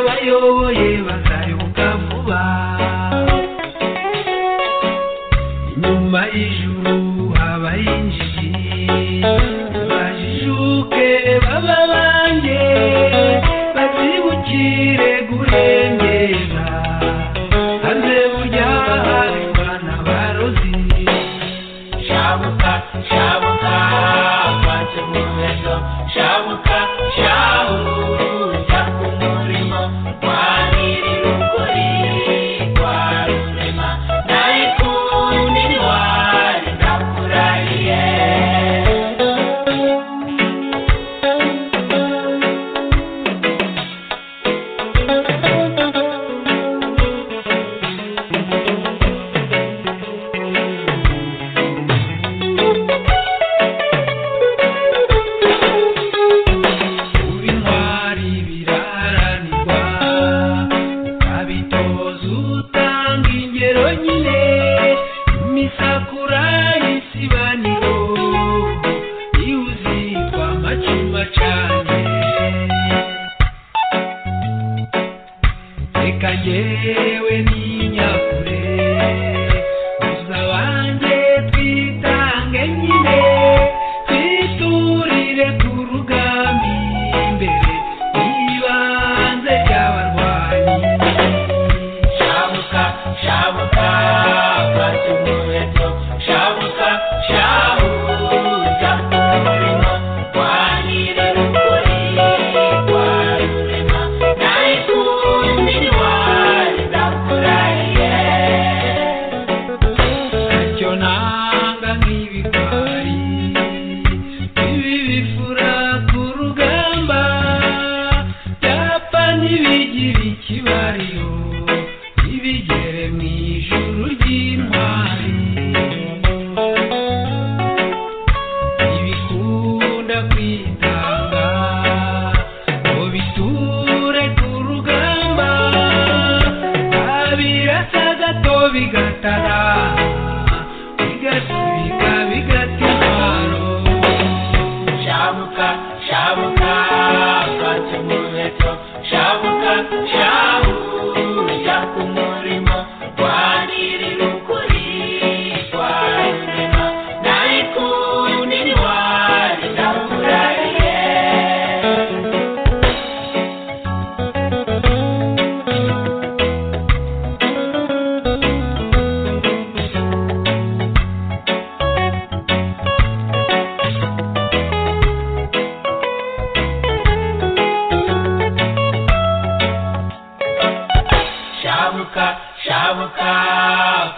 bayoboye bazayoboka vuba inyuma y'ijuru habaye injiji bajijuke baba banjye bazibukire kurengera hanze burya hari bana barozi shabuka shabuka kwace mu ejo shabuka shabuka ku murimo kwa nyir'ukuri kwa rurema nayikundi ntwari ndakurahiye kuba intwari biraharanirwa ukabitoza utanga ingero nyine imisakura y'isibaniro iyo uzitwa macuma cane reka njyewe n'inyakure muza banjye twitange nyine twiturire ku rugamba imbere y'ibanze ry'abarwanyi shabuka shabuka bwacu umuheto shabuka shabuka umurimo kwa nyir'ukuri kwa rurema nayikundi ntwari ndakurahiye ntacyo nanga nk'ibigori ibi bifura ku rugamba byapa ntibigira ikibariro ntibigere mu ijuru ry'intwari ntibikunda kwitanga ngo biture ku rugamba babirasa gato bigatara bigasubika bigata intwaro shabuka shabuka bwacu umuheto shabuka shabuja ku murimo kwa nyir'ukuri kwa rurema nayikundi ntwari ndakurahiye shabuka shabuka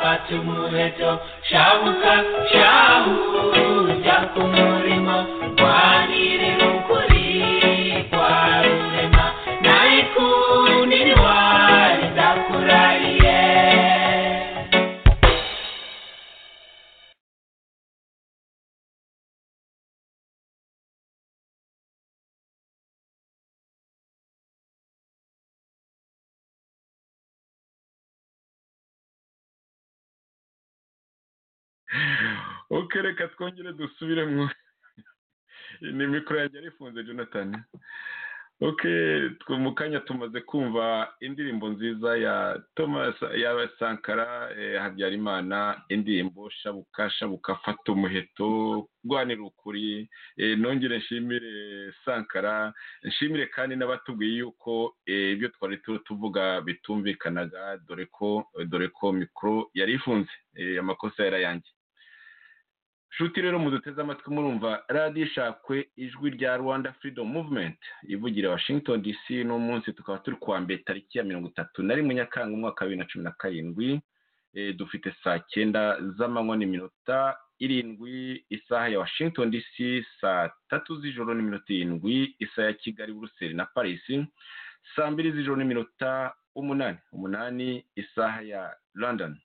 fata umuheto shabuka shabuja ku murimo kwa nyir'ukuri kwa rurema nayikundi ntwari ndakurahiye oke reka twongere dusubiremo ni mikoro yanjye arifunze jonathan oke twe mu kanya tumaze kumva indirimbo nziza ya thomas ya sankara eh, habyarimana indirimbo shabuka shabuka fata umuheto rwanira ukuri Eh, nongere nshimire sankara nshimire kandi n'abatubwiye yuko eh, ibyo twari tu- tuvuga bitumvikanaga dore ko dore ko mikoro yari ifunze Eh, amakosa yarayangiye nshuti rero muduteze amatwi murumva radiyo ishakwe ijwi rya rwanda freedom movement ivugira washington dc no munsi tukaba turi kuwa mbere tariki ya mirongo itatu na rimwe nyakanga umwaka wa bibiri na cumi na karindwi Eh, dufite saa cyenda z'amanywa n'iminota irindwi isaha ya washington dc saa tatu z'ijoro n'iminota irindwi isaha ya kigali buruseli na paris saa mbiri z'ijoro n'iminota umunani umunani isaha ya london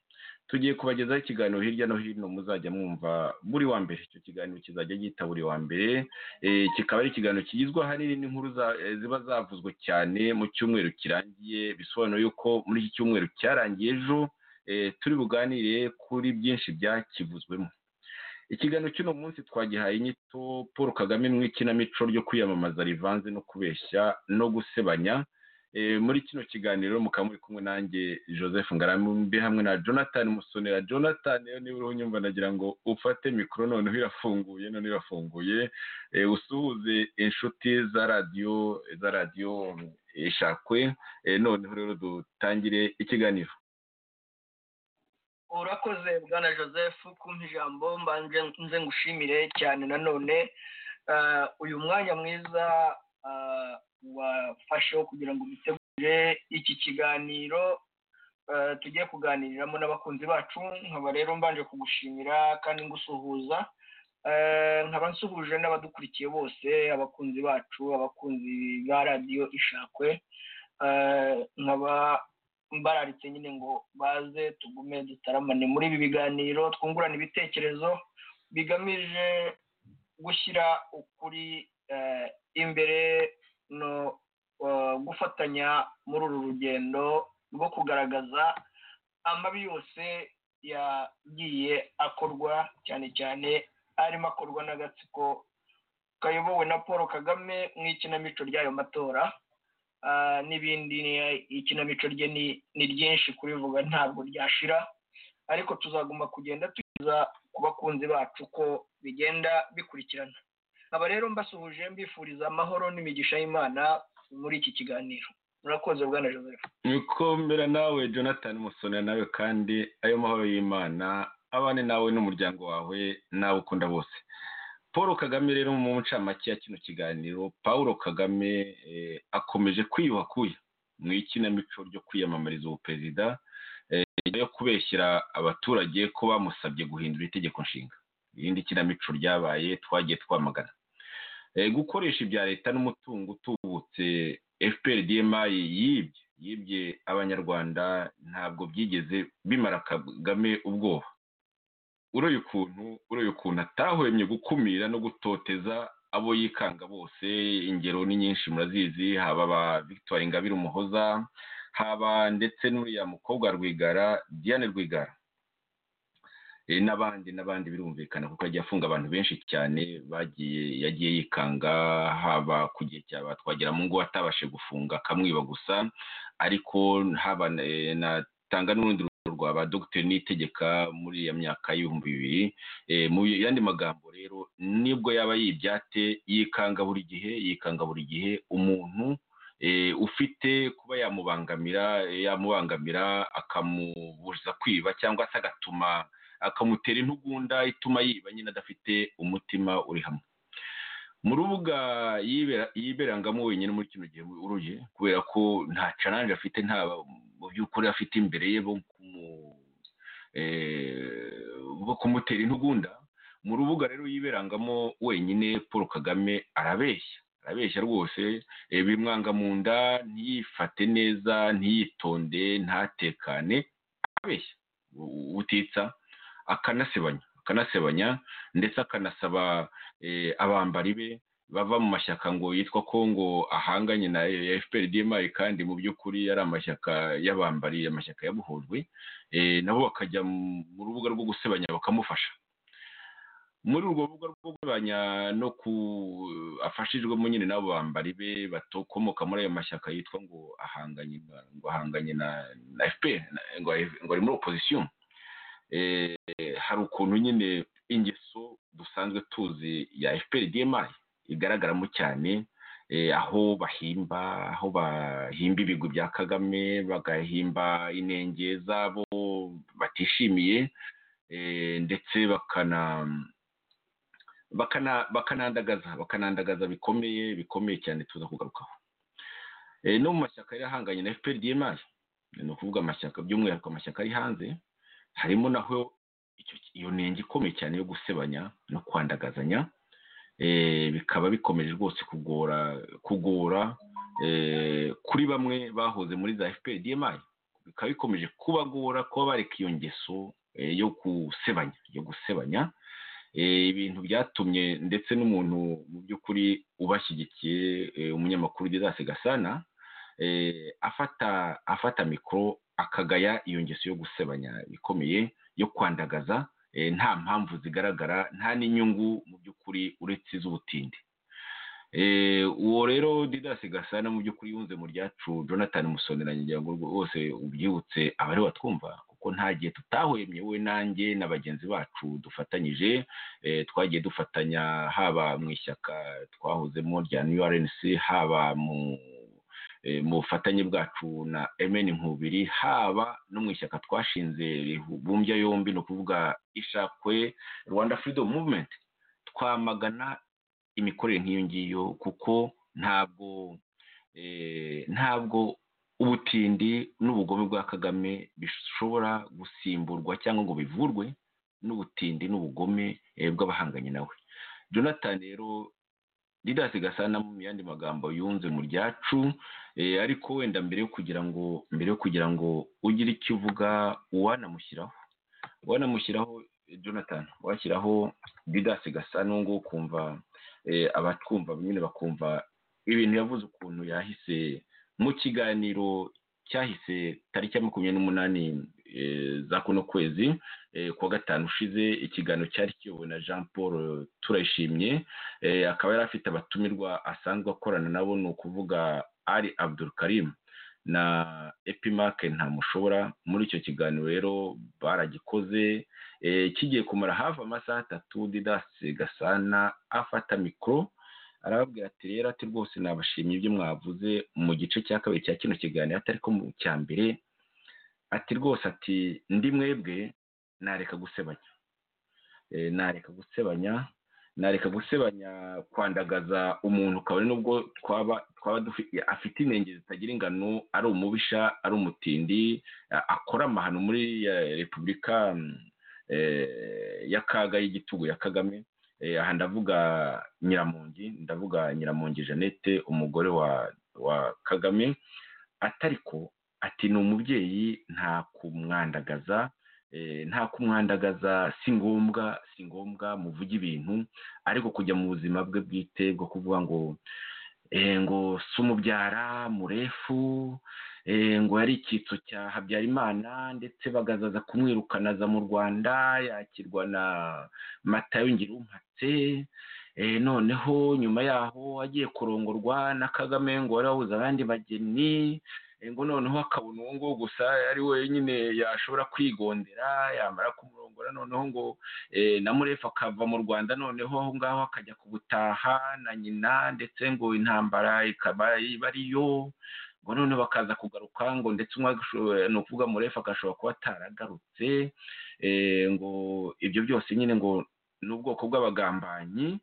tugiye kubagezaho ikiganiro hirya no hino muzajya mwumva buri wa mbere icyo kiganiro kizajya gihita buri wa mbere Eh, kikaba ari ikiganiro kigizwe ahanini n'inkuru za- eh, ziba zavuzwe cyane mu cyumweru kirangiye bisobanura yuko muri iki cyumweru cyarangiye ejo eh, turi buganire kuri byinshi byakivuzwemo ikiganiro cy'uno munsi twagihaye inyito paul kagame mu ikinamico ryo kwiyamamaza rivanze no kubeshya no gusebanya muri kino kiganiro mukaba muri kumwe nanjye joseph ngarambe hamwe na jonathan musonera jonathan niba uriho unyumva nagira ngo ufate mikoro noneho irafunguye noneho irafunguye usuhuze inshuti za radiyo za radiyo eshakwe noneho rero dutangire ikiganiro urakoze bwana joseph kumpa ijambo mbanje nze ngushimire cyane nanone uyu mwanya mwiza wafasheho kugira ngo dutegure iki kiganiro tugiye kuganiriramo n'abakunzi bacu nkaba rero mbanje kugushimira kandi ngusuhuza nkaba nsuhuje n'abadukurikiye bose abakunzi bacu abakunzi ba radiyo ishakwe nkaba mbararitse nyine ngo baze tugume dutaramane muri ibi biganiro twungurana ibitekerezo bigamije gushyira ukuri imbere no gufatanya muri uru rugendo rwo kugaragaza amabi yose yagiye akorwa cyane cyane arimo akorwa n'agatsiko kayobowe na paul kagame mu ikinamico ry'ayo matora n'ibindi ikinamico rye ni ryinshi kurivuga ntabwo ryashira ariko tuzagomba kugenda tugeza ku bakunzi bacu ko bigenda bikurikirana aba rero mbasuhuje mbifuriza amahoro n'imigisha y'imana muri iki kiganiro murakoze bwana joseph nikomera nawe jonathan musonera nawe kandi ayo mahoro y'imana abane nawe n'umuryango wawe nawe ukunda bose paul kagame rero mu ncamake ya kino kiganiro paul kagame akomeje kwiyuhakuya mu ikinamico ryo kwiyamamariza ubuperezida yo kubeshyira abaturage ko bamusabye guhindura itegeko nshinga irindi kinamico ryabaye twagiye twamagana gukoresha ibya leta n'umutungo utubutse fpr dmi yibye yibye abanyarwanda ntabwo byigeze bimara kagame ubwoba uroye ukuntu uroye ukuntu atahwemye gukumira no gutoteza abo yikanga bose ingero ni nyinshi murazizi haba ba victoire ingabire umuhoza haba ndetse n'uriya mukobwa rwigara diane rwigara n'abandi n'abandi birumvikana kuko agiye afunga abantu benshi cyane bagiye yagiye yikanga haba ku gihe cyaba twagira mu ngo atabashe gufunga akamwiba gusa ariko haba natanga n'urundi rwego rwa ba dogiteri nitegeka muri iyo myaka y'ibihumbi bibiri mu yandi magambo rero nibwo yaba yibyate yikanga buri gihe yikanga buri gihe umuntu ufite kuba yamubangamira yamubangamira akamubuza kwiba cyangwa se agatuma akamutera intugunda ituma yiba nyine adafite umutima uri hamwe mu rubuga yiberangamo wenyine muri kino gihe uruye kubera ko nta caranje afite nta mu by'ukuri afite imbere ye bo kumutera intugunda mu rubuga rero yiberangamo wenyine paul kagame arabeshya arabeshya rwose bimwanga mu nda ntiyifate neza ntiyitonde ntatekane arabeshya utitsa akanasebanya akanasebanya ndetse akanasaba abambari be bava mu mashyaka ngo yitwa kongo ahanganye na fpr dmi kandi mu by'ukuri yari amashyaka y'abambari amashyaka yabuhujwe nabo bakajya mu rubuga rwo gusebanya bakamufasha muri urwo rubuga rwo kugabanya no ku afashijwemo nyine n'abo bambari be batokomoka muri ayo mashyaka yitwa ngo ahanganye ngo ahanganye na fpr ngo ari muri opozisiyo hari ukuntu nyine ingeso dusanzwe tuzi ya fpr dmi igaragaramo cyane aho bahimba aho bahimba ibigwi bya kagame bagahimba inenge z'abo batishimiye ndetse bakana bakanandagaza bakanandagaza bikomeye bikomeye cyane tuza kugarukaho no mu mashyaka yari ahanganye na fpr dmi ni ukuvuga amashyaka by'umwihariko amashyaka ari hanze harimo naho iyo ntenge ikomeye cyane yo gusebanya no kwandagazanya bikaba bikomeje rwose kugora kugora kuri bamwe bahoze muri za fpr dmi bikaba bikomeje kubagora kuba bareka iyo ngeso yo gusebanya yo gusebanya ibintu byatumye ndetse n'umuntu mu by'ukuri ubashyigikiye umunyamakuru ugeze gasana afata afata mikoro akagaya iyo ngeso yo gusebanya ikomeye yo kwandagaza nta mpamvu zigaragara nta n'inyungu mu by'ukuri uretse iz'ubutinde Eh, uwo rero didasi gasana mu by'ukuri yunze mu ryacu jonathan musoneranye ngira ngo rwose ubyibutse abari batwumva kuko nta gihe tutahwemye we nanjye na bagenzi bacu dufatanyije eh, twagiye dufatanya haba mu ishyaka twahozemo rya new rnc haba mu eh, mu bufatanye bwacu na mn nkubiri haba no mu ishyaka twashinze ribumbya yombi ni ukuvuga ishakwe rwanda freedom movement twamagana imikorere nk'iyo ngiyo kuko ntabwo eh, ntabwo ubutindi n'ubugome bwa kagame bishobora gusimburwa cyangwa ngo bivurwe n'ubutindi n'ubugome eh, bw'abahanganye nawe jonathan rero didasi gasana mu yandi magambo yunze mu ryacu eh, ariko wenda mbere yo kugira ngo mbere yo kugira ngo ugire icyo uvuga uwanamushyiraho uwanamushyiraho eh, jonathan washyiraho didasi gasana uwo nguwo ukumva eh, abatwumva nyine bakumva ibintu yavuze ukuntu yahise mu kiganiro cyahise tariki ya makumyabiri n'umunani eh, za kuno kwezi eh, kuwa gatanu ushize ikiganiro cyari kiyobowe na jean paul turayishimye eh, akaba yari afite abatumirwa asanzwe akorana nabo ni ukuvuga ari abdul karim na epimark ntamushobora muri icyo kiganiro rero baragikoze eh, kigiye kumara hafi amasaha atatu didasi gasana afata mikoro arababwira ati rero ati rwose nabashimye ibyo mwavuze mu gice cya kabiri cya kino kiganiro atari ko mu cya mbere ati rwose ati ndi mwebwe nareka gusebanya Eh, nareka gusebanya nareka gusebanya kwandagaza umuntu kabone nubwo twaba twaba dufi- afite inenge zitagira ingano ari umubisha ari umutindi a- akora amahano muri eh, repubulika mm, eh, ya kaga y'igitugu ya kagame Eh, aha ndavuga nyiramongi ndavuga nyiramongi jeannette umugore wa wa kagame atariko ati ni umubyeyi nta kumwandagaza eh, nta kumwandagaza si ngombwa si ngombwa muvuge ibintu ariko kujya mu buzima bwe bwite bwo kuvuga ngo eh, ngo si umubyara murefu eh, ngo yari icyitso cya habyarimana ndetse bagazaza kumwirukanaza mu rwanda yakirwa na matayo ngirumpatse eh, noneho nyuma yaho agiye kurongorwa na kagame ngo wari wabuze abandi bageni eh, ngo noneho akabona uwo nguwo gusa ari wenyine yashobora kwigondera yamara kumurongora noneho ngo eh, na murefu akava mu rwanda noneho aho ngaho akajya kubutaha na nyina ndetse ngo intambara ikaba iba ariyo ngo none bakaza kugaruka ngo ndetse umwe agasho- ni ukuvuga murefu agashobora kuba ataragarutse eh, ngo ibyo byose nyine ngo ni ubwoko bw'abagambanyi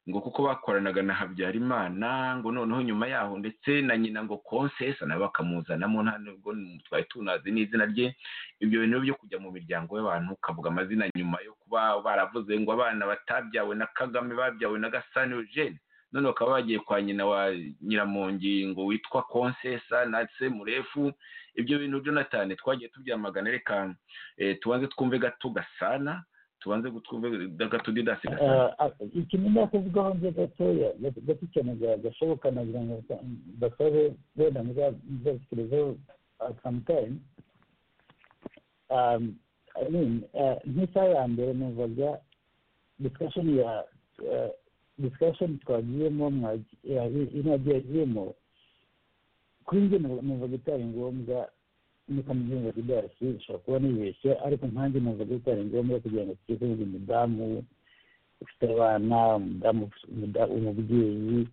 ngo kuko bakoranaga na habyarimana ngo noneho nyuma yaho ndetse na nyina ngo konsesa nawe bakamuzanamo nta nubwo twari tunazi n'izina rye ibyo bintu byo kujya mu miryango y'abantu ukavuga amazina nyuma yo kuba baravuze ngo abana batabyawe na kagame babyawe na gasani eugene none bakaba bagiye kwa nyina wa nyiramongi ngo witwa konsesa na se murefu ibyo bintu jonathan twagiye tubyamagana reka eh, tubanze twumve gato gasana tubanze twumve gato didasi gasana ikintu ndakuvugaho nze gatoya gato cyane ga- gashoboka nagira ngo ba- basabe wenda muzatekerezeho sometime Um, I mean, uh, nk'isaha ya mbere numvaga discussion ya uh, discussion twagiyemo mwagi- ya- inajya yagiyemo kuri njye numva- numvaga itari ngombwa n'ikamujyunga kidasi ishobora kuba nibeshye ariko nkanjye numvaga itari ngombwa kugira ngo tujye kuvuga umudamu ufite abana umudamu ufite- umuda- umubyeyi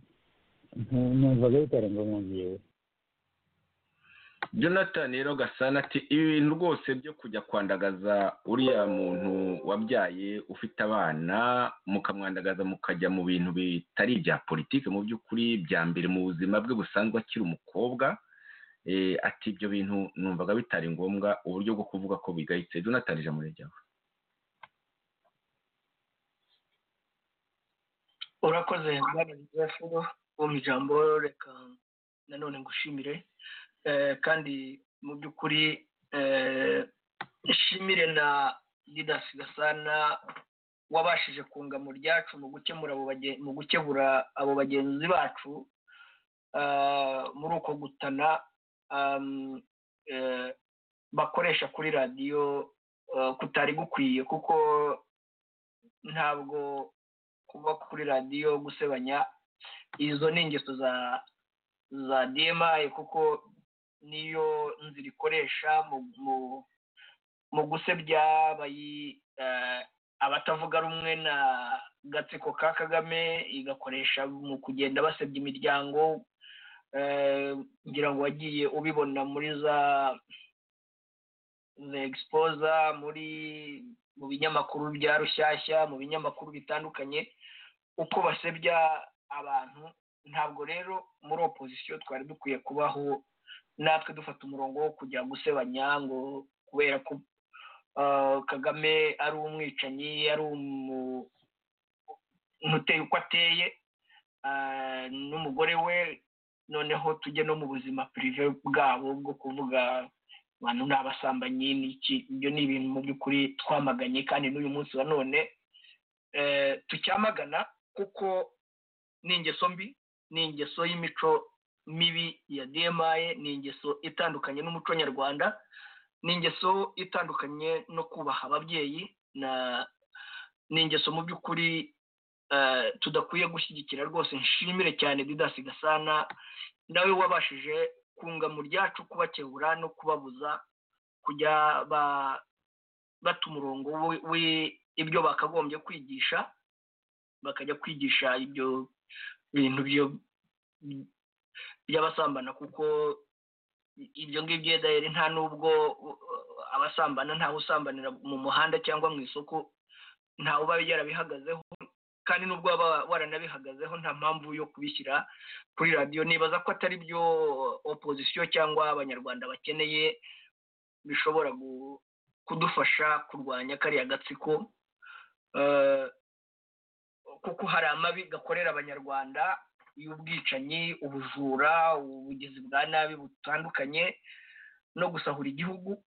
ntu- numvaga bitari ngombwa ngewe jonathan rero gasana ati ibintu rwose byo kujya kwandagaza uriya muntu wabyaye ufite abana mukamwandagaza mukajya mu bintu bitari ibya politiki mu by'ukuri bya mbere mu buzima bwe busanzwe akiri umukobwa Eh, ati ibyo bintu numvaga bitari ngombwa uburyo bwo kuvuga ko bigayitse jonathan ijambo ni ryawe urakoze bwana joseph wo mu ijambo reka nanone ngushimire Eh, kandi mu by'ukuri eh, nshimire na didas gasana wabashije kunga mu ryacu mu gukemura abo bage- mu gukebura abo bagenzi bacu ah, muri uko gutana am, eh, bakoresha kuri radiyo eh, kutari gukwiye kuko ntabwo kuba kuri radiyo gusebanya izo ni ingeso za za dmi kuko niyo nzira ikoresha mu mu mu gusebya bayi eh, abatavuga rumwe na gatsiko ka kagame igakoresha mu kugenda basebya imiryango eh, ngira ngo wagiye ubibona muri za the exposa muri mu binyamakuru bya rushyashya mu binyamakuru bitandukanye uko basebya abantu ntabwo rero muri opozisiyo twari dukwiye kubaho natwe dufata umurongo wo kujya gusebanya ngo kubera ko ah, kagame ari umwicanyi ari umu- umuteye uko ateye ah, n'umugore we noneho tujye no mu buzima pirive bwabo bwo kuvuga abantu ni abasambanyi ni iki ibyo ni ibintu mu by'ukuri twamaganye kandi n'uyu munsi wa none eh, tucyamagana kuko ni ingeso mbi ni ingeso y'imico mibi ya dmi ni ingeso itandukanye n'umuco nyarwanda ni ingeso itandukanye no kubaha ababyeyi na ni ingeso mu by'ukuri eh, tudakwiye gushyigikira rwose nshimire cyane didasi gasana nawe wabashije kunga mu ryacu kubakebura no kubabuza kujya ba- bata umurongo wi- wi- ibyo bakagombye kwigisha bakajya kwigisha ibyo bintu byo- by'abasambana kuko ibyo ngibyo dayari nta n'ubwo uh, abasambana ntawe usambanira mu muhanda cyangwa mu isoko ntawe uba yarabihagazeho kandi n'ubwo waba waranabihagazeho nta mpamvu yo kubishyira kuri radiyo nibaza ko atari byo opozisiyo cyangwa abanyarwanda bakeneye bishobora gu- kudufasha kurwanya kariya gatsiko Eh, kuko hari amabi gakorera abanyarwanda y'ubwicanyi ubujura ubugizi bwa nabi butandukanye no gusahura igihugu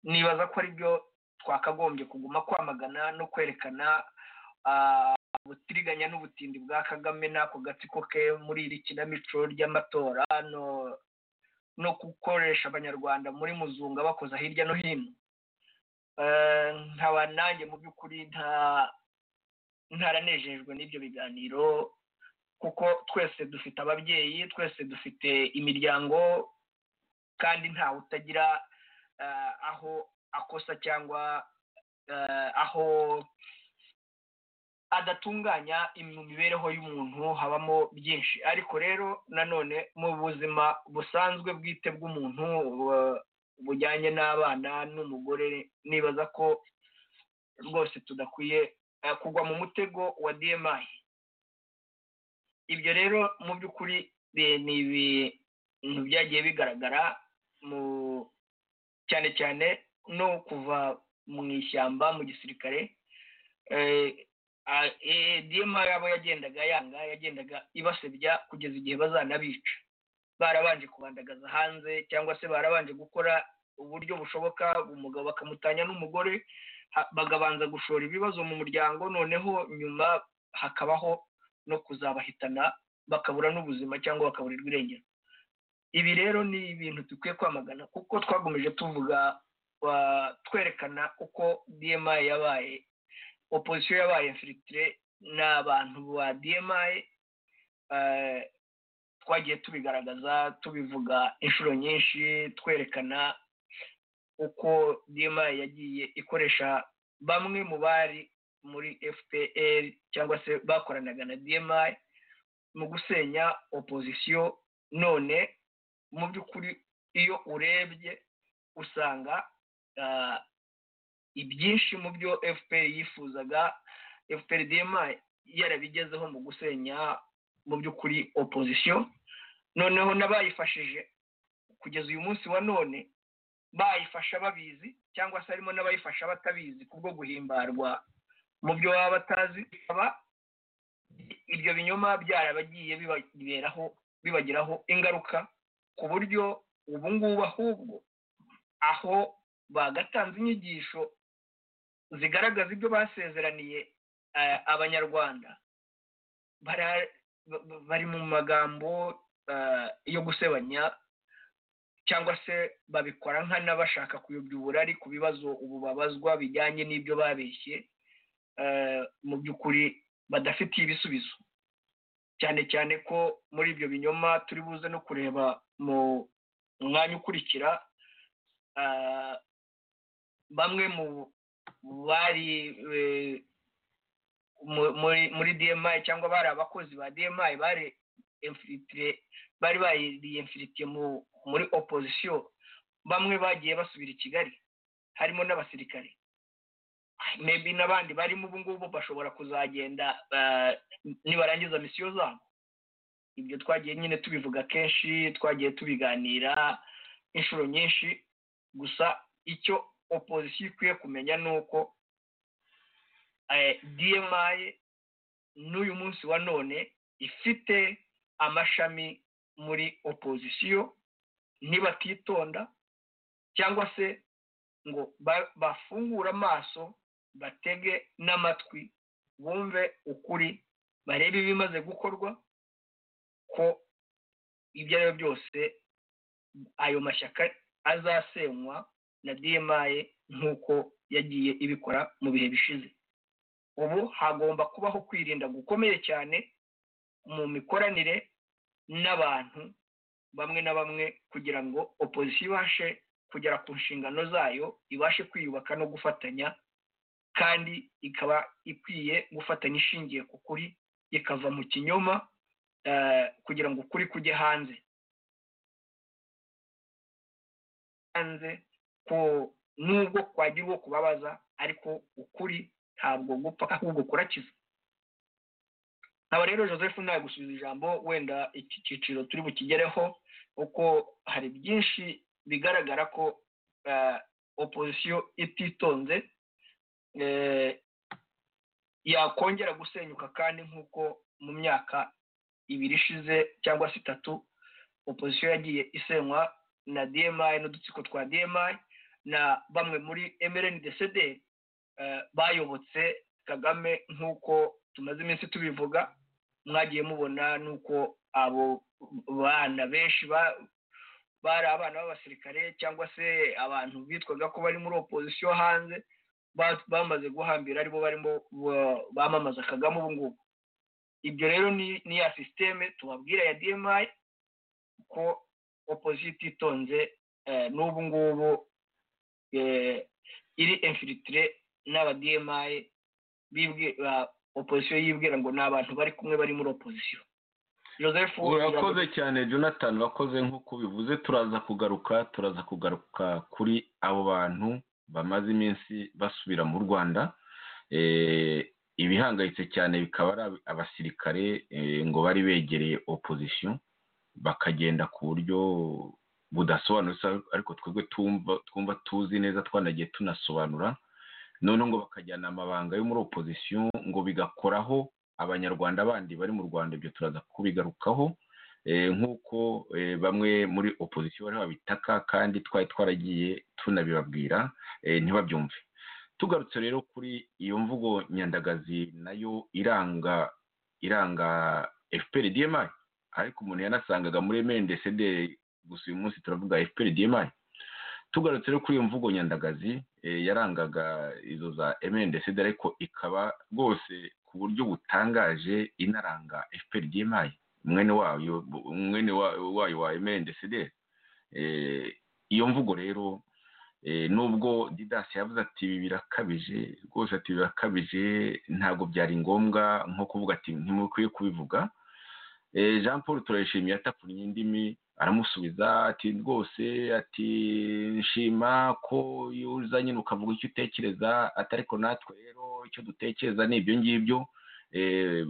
nibaza ko ari byo twakagombye kuguma kwamagana no kwerekana ah, ubutiriganya n'ubutindi bwa kagame n'ako gatsiko ke muri iri kinamico ry'amatora no no gukoresha abanyarwanda muri muzunga bakoza hirya no hino Eh, nkaba nanjye mu by'ukuri nta ntaranejejwe n'ibyo biganiro kuko twese dufite ababyeyi twese dufite imiryango kandi ntawe utagira eh, aho akosa cyangwa eh, aho adatunganya im- mu mibereho y'umuntu habamo byinshi ariko rero nanone mu buzima busanzwe bwite bw'umuntu bu- bujyanye n'abana n'umugore nibaza ko rwose tudakwiye eh, kugwa mu mutego wa dmi ibyo rero mu by'ukuri bi- ni ibintu byagiye bigaragara mu cyane cyane no kuva mu ishyamba mu gisirikare Eh, a- eh, dma yabo yagendaga yanga yagendaga ibasebya kugeza igihe bazanabica barabanje kubandagaza hanze cyangwa se barabanje gukora uburyo bushoboka umugabo bakamutanya n'umugore ha- bagabanza gushora ibibazo mu muryango noneho nyuma hakabaho no kuzabahitana bakabura n'ubuzima cyangwa bakaburirwa irengero ibi rero ni ibintu dukwiye kwamagana kuko twagomeje tuvuga wa- twerekana uko dmi yabaye opozisiyo yabaye infilitire n'abantu ba dmi eh, twagiye tubigaragaza tubivuga inshuro nyinshi twerekana uko dma yagiye ikoresha bamwe mu bari muri fpr cyangwa se bakoranaga na dmi mu gusenya opozisiyo none mu by'ukuri iyo urebye usanga ah, ibyinshi mu byo fpr yifuzaga fpr dma yarabigezeho mu gusenya mu by'ukuri opozisiyo noneho n'abayifashije kugeza uyu munsi wa none bayifasha babizi cyangwa se harimo n'abayifasha batabizi kubwo guhimbarwa mu byo baba batazi bikaba ibyo binyoma byarabagiye bibaberaho bibagiraho ingaruka ku buryo ubu ngubu ahubwo aho bagatanze inyigisho zigaragaza ibyo basezeraniye eh, abanyarwanda bara- ba- ba- bari mu magambo eh, yo gusebanya cyangwa se babikora nkana bashaka kuyobya uburari ku bibazo ubu babazwa bijyanye n'ibyo babeshye eh, mu by'ukuri badafitiye ibisubizo cyane cyane ko muri ibyo binyoma turi buze no kureba mu mwanya ukurikira ah, bamwe mu bari eh, mu- muri muri dmi cyangwa bari abakozi ba dmi bari infilitire bari bariyemfiritiye muri opozisiyo bamwe bagiye basubira i kigali harimo n'abasirikare maybe n'abandi barimo ubu ngubu bashobora kuzagenda ah, nibarangiza misiyo zabo ibyo twagiye nyine tubivuga kenshi twagiye tubiganira inshuro nyinshi gusa icyo opozisiyo ikwiye kumenya ni uko eh, dmi n'uyu munsi wa none ifite amashami muri opozisiyo ntibatitonda cyangwa se ngo ba- bafungure amaso batege n'amatwi bumve ukuri barebe ibimaze gukorwa ko ibyo ari byo byose ayo mashyaka azasenywa na dmi nk'uko yagiye ibikora mu bihe bishize ubu hagomba kubaho kwirinda gukomeye cyane mu mikoranire n'abantu bamwe na bamwe kugira ngo opozisiyo ibashe kugera ku nshingano zayo ibashe kwiyubaka no gufatanya kandi ikaba ikwiye gufatanya ishingiye ku kuri ikava mu kinyoma eh, kugira ngo ukuri kujye hanze hanze ko nubwo kwagira uwo kubabaza ariko ukuri ntabwo gupfa ahubwo kurakiza nkaba rero joseph ntawe gusubiza ijambo wenda iki cyiciro turi bukigereho kuko hari byinshi bigaragara ko eh, opozisiyo ititonze eh, yakongera gusenyuka kandi nk'uko mu myaka ibiri ishize cyangwa se itatu opozisiyo yagiye isenywa na dmi n'udutsiko twa dmi na bamwe muri mrn dcd eh, bayobotse kagame nk'uko tumaze iminsi tubivuga mwagiye mubona n'uko abo bana benshi ba- bari abana b'abasirikare cyangwa se abantu bitwaga ko bari muri opozisiyo hanze ba- bamaze guhambira aribo barimo ba- bamamaza kagame ubu ngubu ibyo rero ni ni ya sisiteme tubabwira ya dmi ko opozisiyo ititonze eh, n'ubu ngubu eh, iri infilitire n'aba dmi bibwi- ba- opozisiyo yibwira ngo ni abantu bari kumwe bari muri opozisiyo joseph urakoze cyane jonathan urakoze nk'uko bivuze turaza kugaruka turaza kugaruka kuri abo bantu bamaze iminsi basubira mu rwanda Eh, ibihangayitse cyane bikaba ari ab- abasirikare eh, ngo bari begereye opozisiyo bakagenda ku buryo budasobanutse ariko twebwe tumva twumva tuzi neza twanagiye tunasobanura noneho ngo bakajyana amabanga yo muri opozisiyo ngo bigakoraho abanyarwanda bandi bari mu rwanda ibyo turaza kubigarukaho Eh, nk'uko eh, bamwe muri opozisiyo bari babitaka kandi twari twaragiye tunabibabwira eh, ntibabyumve tugarutse rero kuri iyo mvugo nyandagazi nayo iranga iranga fpr dmi ariko umuntu yanasangaga muri mndcd gusa uyu munsi turavuga fpr dmi tugarutse rero kuri iyo mvugo nyandagazi eh, yarangaga izo za mndcd ariko ikaba rwose ku buryo butangaje inaranga fpr dmi mwene wayo mwene wa- wayo wa mndcd Eh, iyo mvugo rero eh, nubwo didas yavuze ati ibi birakabije rwose ati birakabije ntabwo byari ngombwa nko kuvuga ati ntimukwiye kubivuga Eh, jean paul turayishimiye atapfunye indimi aramusubiza ati rwose ati nshima ko iyo uza nyine ukavuga icyo utekereza ati ariko natwe rero icyo dutekereza ni ibyo ngibyo Eh,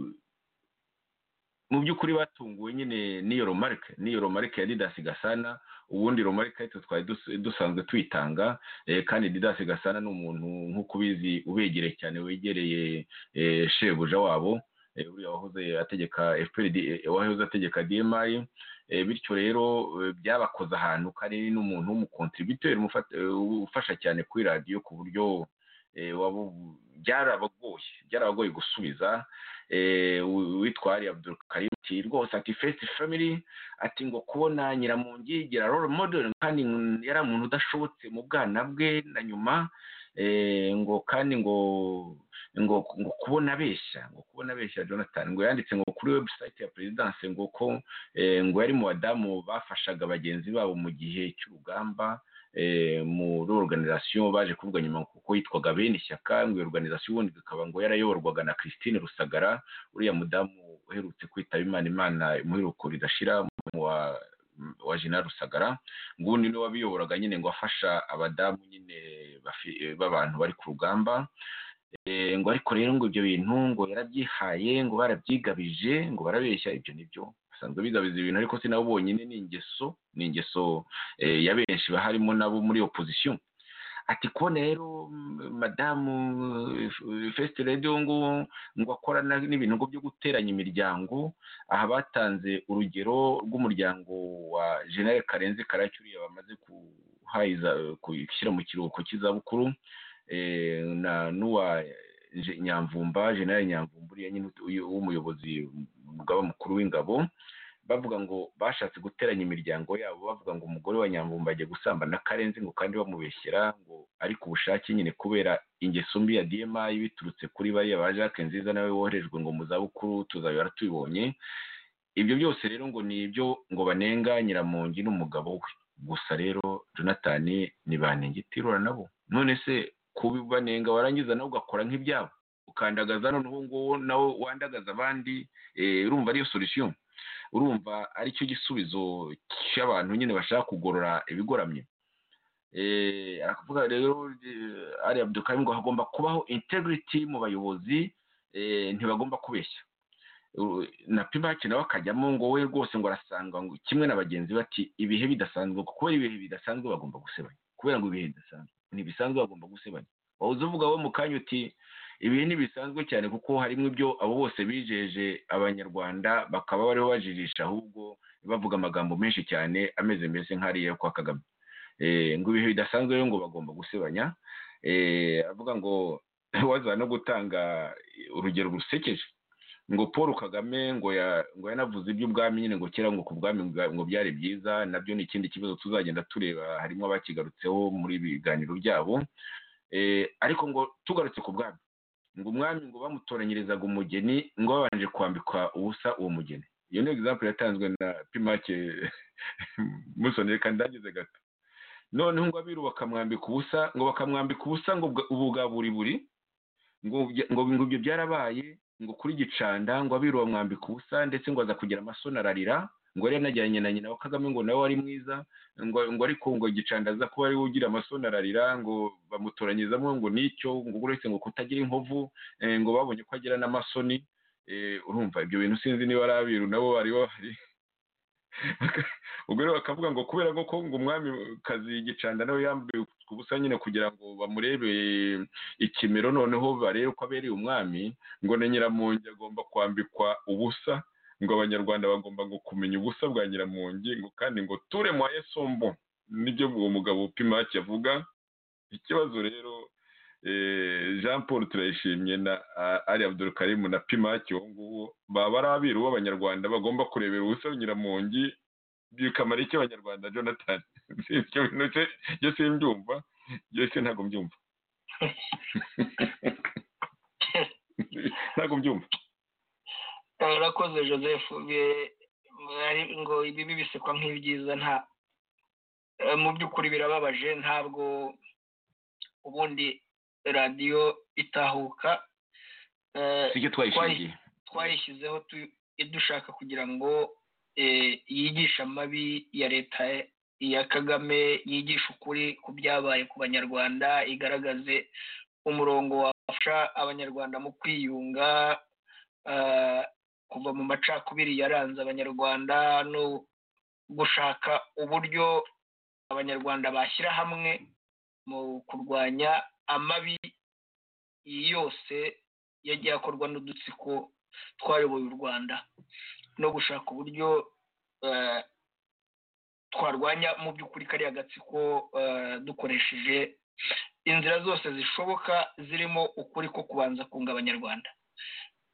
mu by'ukuri batunguwe nyine n'iyo romarike n'iyo romarike ya didasi gasana ubundi romarike ariko twari dus- dusanzwe tuyitanga eh, kandi didasi gasana ni umuntu nk'uko ubizi ubegereye cyane wegereye eh, shebuja wabo eh, uriya wahoze ategeka FPR D- eh, wahoze ategeka dmi eh, bityo rero eh, byabakoze ahantu kandi ni n'umuntu w'umukontributeri umufata- eh, ufasha cyane kuri radiyo ku buryo eh, wabu- byarabagoye byarabagoye gusubiza eh, wi- witwa ari abdul karim ati rwose ati first family ati ngo kubona nyiramungigira role model kandi ngo yari umuntu udashobotse mu bwana bwe na nyuma eh, ngo kandi ngo ngo ngo kubona abeshya ngo kubona abeshya jonathan ngo yanditse ngo kuri webusayiti ya perezidanse ngo ko eh, ngo yari mu badamu bafashaga bagenzi babo mu gihe cy'urugamba eh, muri oruganizasiyo baje kuvuga nyuma kuko yitwaga bene ishyaka ngo iyo oruganizasiyo ubundi ikaba ngo yarayoborwaga na christine rusagara uriya mudamu uherutse kwitaba imana imana imuheruko ridashira mu wa wa jina rusagara ngo ubundi niwe wabiyoboraga nyine ngo afasha abadamu nyine bafi- eh, b'abantu bari ku rugamba Eh, ngo ariko rero ngo ibyo bintu ngo yarabyihaye ngo barabyigabije ngo barabeshya ibyo nibyo basanzwe bigabiza ibintu ariko si nabo bonyine ni ingeso ni ingeso eh, ya benshi baharimo nabo muri opozisiyo ati kubona rero mm, madamu fesite radiyo ngo ngo akorana n'ibintu ngo byo guteranya imiryango aha batanze urugero rw'umuryango wa jenali karenzi karacyo uriya bamaze kuhayiza gushyira mu kiruhuko cy'izabukuru eh, na n'uwa Je- nyamvumba jenerali nyamvumba uriya nyine utu- uyu- w'umuyobozi umugaba mukuru w'ingabo bavuga ngo bashatse guteranya imiryango yabo bavuga ngo umugore wa nyamvumba agiye gusambana na karenzi ngo kandi bamubeshyera ngo ari ku bushake nyine kubera ingeso mbi ya dma biturutse kuri bariya ba jacques nziza nawe woherejwe ngo mu zabukuru tuzabibara tubibonye ibyo byose rero ngo ni ibyo ngo banenga nyiramongi n'umugabo we gusa rero jonathan ni banengetirura nabo none se kubibanenga warangiza nawe ugakora nk'ibyabo ukandagaza noneho nguwo nawe wandagaza abandi eh, urumva ariyo solution urumva aricyo gisubizo cy'abantu nyine bashaka kugorora ibigoramye Eh, aravuga rero eh, ari abdukarim ngo hagomba kubaho integrity mu bayobozi eh, ntibagomba kubeshya Uh, na pibaki nawe akajyamo ngo we rwose ngo arasanga ngo kimwe na bagenzi be ati ibihe bidasanzwe ngo kubera ibihe bidasanzwe bagomba gusebanya kubera ngo ibihe bidasanzwe ntibisanzwe bagomba gusebanya wawuza uvuga wowe mu kanya uti ibihe ntibisanzwe cyane kuko harimo ibyo abo bose bijeje abanyarwanda bakaba bariho bajijisha ahubwo bavuga amagambo menshi cyane ameze mbese nk'ariya yo kwa kagame Eh, ngo ibihe bidasanzwe rero ngo bagomba gusebanya Eh, avuga ngo waza no gutanga urugero rusekeje ngo paul kagame ngo ya- ngo yanavuze iby'ubwami nyine ngo kera ngo ku bwami bwa- ngo byari byiza nabyo ni ikindi kibazo tuzagenda tureba harimo abakigarutseho muri biganiro byabo Eh, ariko ngo tugarutse ku bwami ngo umwami ngo bamutoranyirizaga umugeni ngo babanje kwambikwa ubusa uwo mugeni iyo ni egizample yatanzwe na pimake musoneye kandi ndagize gato noneho ngo abiru bakamwambika ubusa ngo bakamwambika ubusa ngo bwa- ubu bwa buri buri ngo bya- ngo ngo ibyo byarabaye ngo kuri gicanda ngo abiru bamwambika ubusa ndetse ngo aza kugira amasoni ararira ngo yari yanajyanye na nyina wa kagame ngo nawe wari mwiza ngo ngo ariko ngo gicanda aza kuba ariwe ugira amasoni ararira ngo bamutoranyizamo ngo nicyo ngo uretse ngo kutagira inkovu eh, ngo babonye ko agira n'amasoni eh, urumva ibyo bintu sinzi niba ari abiru nabo bari bahari ubwo rero bakavuga ngo kubera ko ko ngo umwami kazi gicanda nawe yambaye ubusa nyine kugira ngo bamurebe ikimero noneho barebe ko abereye umwami ngo na nyiramongi agomba kwambikwa ubusa ngo abanyarwanda bagomba ngo kumenya ubusa bwa nyiramongi ngo kandi ngo ture mwa esombo nibyo uwo mugabo pimaki avuga ikibazo rero eh, jean paul turayishimye na ah, ali abdurukarimu na pimaki uwo nguwo baba ari abiru b'abanyarwanda bagomba kurebera ubusa nyiramongi bikamara iki abanyarwanda jonathan ibyo bintu se- byo simbyumva byo se ntabwo mbyumva ntabwo mbyumva arakoze joseph bi- ari- ngo ibibi bisekwa nk'ibyiza nta eh, mu by'ukuri birababaje ntabwo ubundi radiyo itahuka eh, sicyo twayishingiye twayishyizeho tu- dushaka kugira ngo eh, yigishe amabi ya leta ya kagame yigishe ukuri ku byabaye ku banyarwanda igaragaze umurongo wafasha abanyarwanda mu kwiyunga eh, kuva mu macakubiri yaranze abanyarwanda no gushaka uburyo abanyarwanda bashyira hamwe mu kurwanya amabi yose yagiye akorwa n'udutsiko twayoboye u rwanda no gushaka uburyo eh, twarwanya mu by'ukuri kariya gatsiko eh, dukoresheje inzira zose zishoboka zirimo ukuri ko kubanza kunga abanyarwanda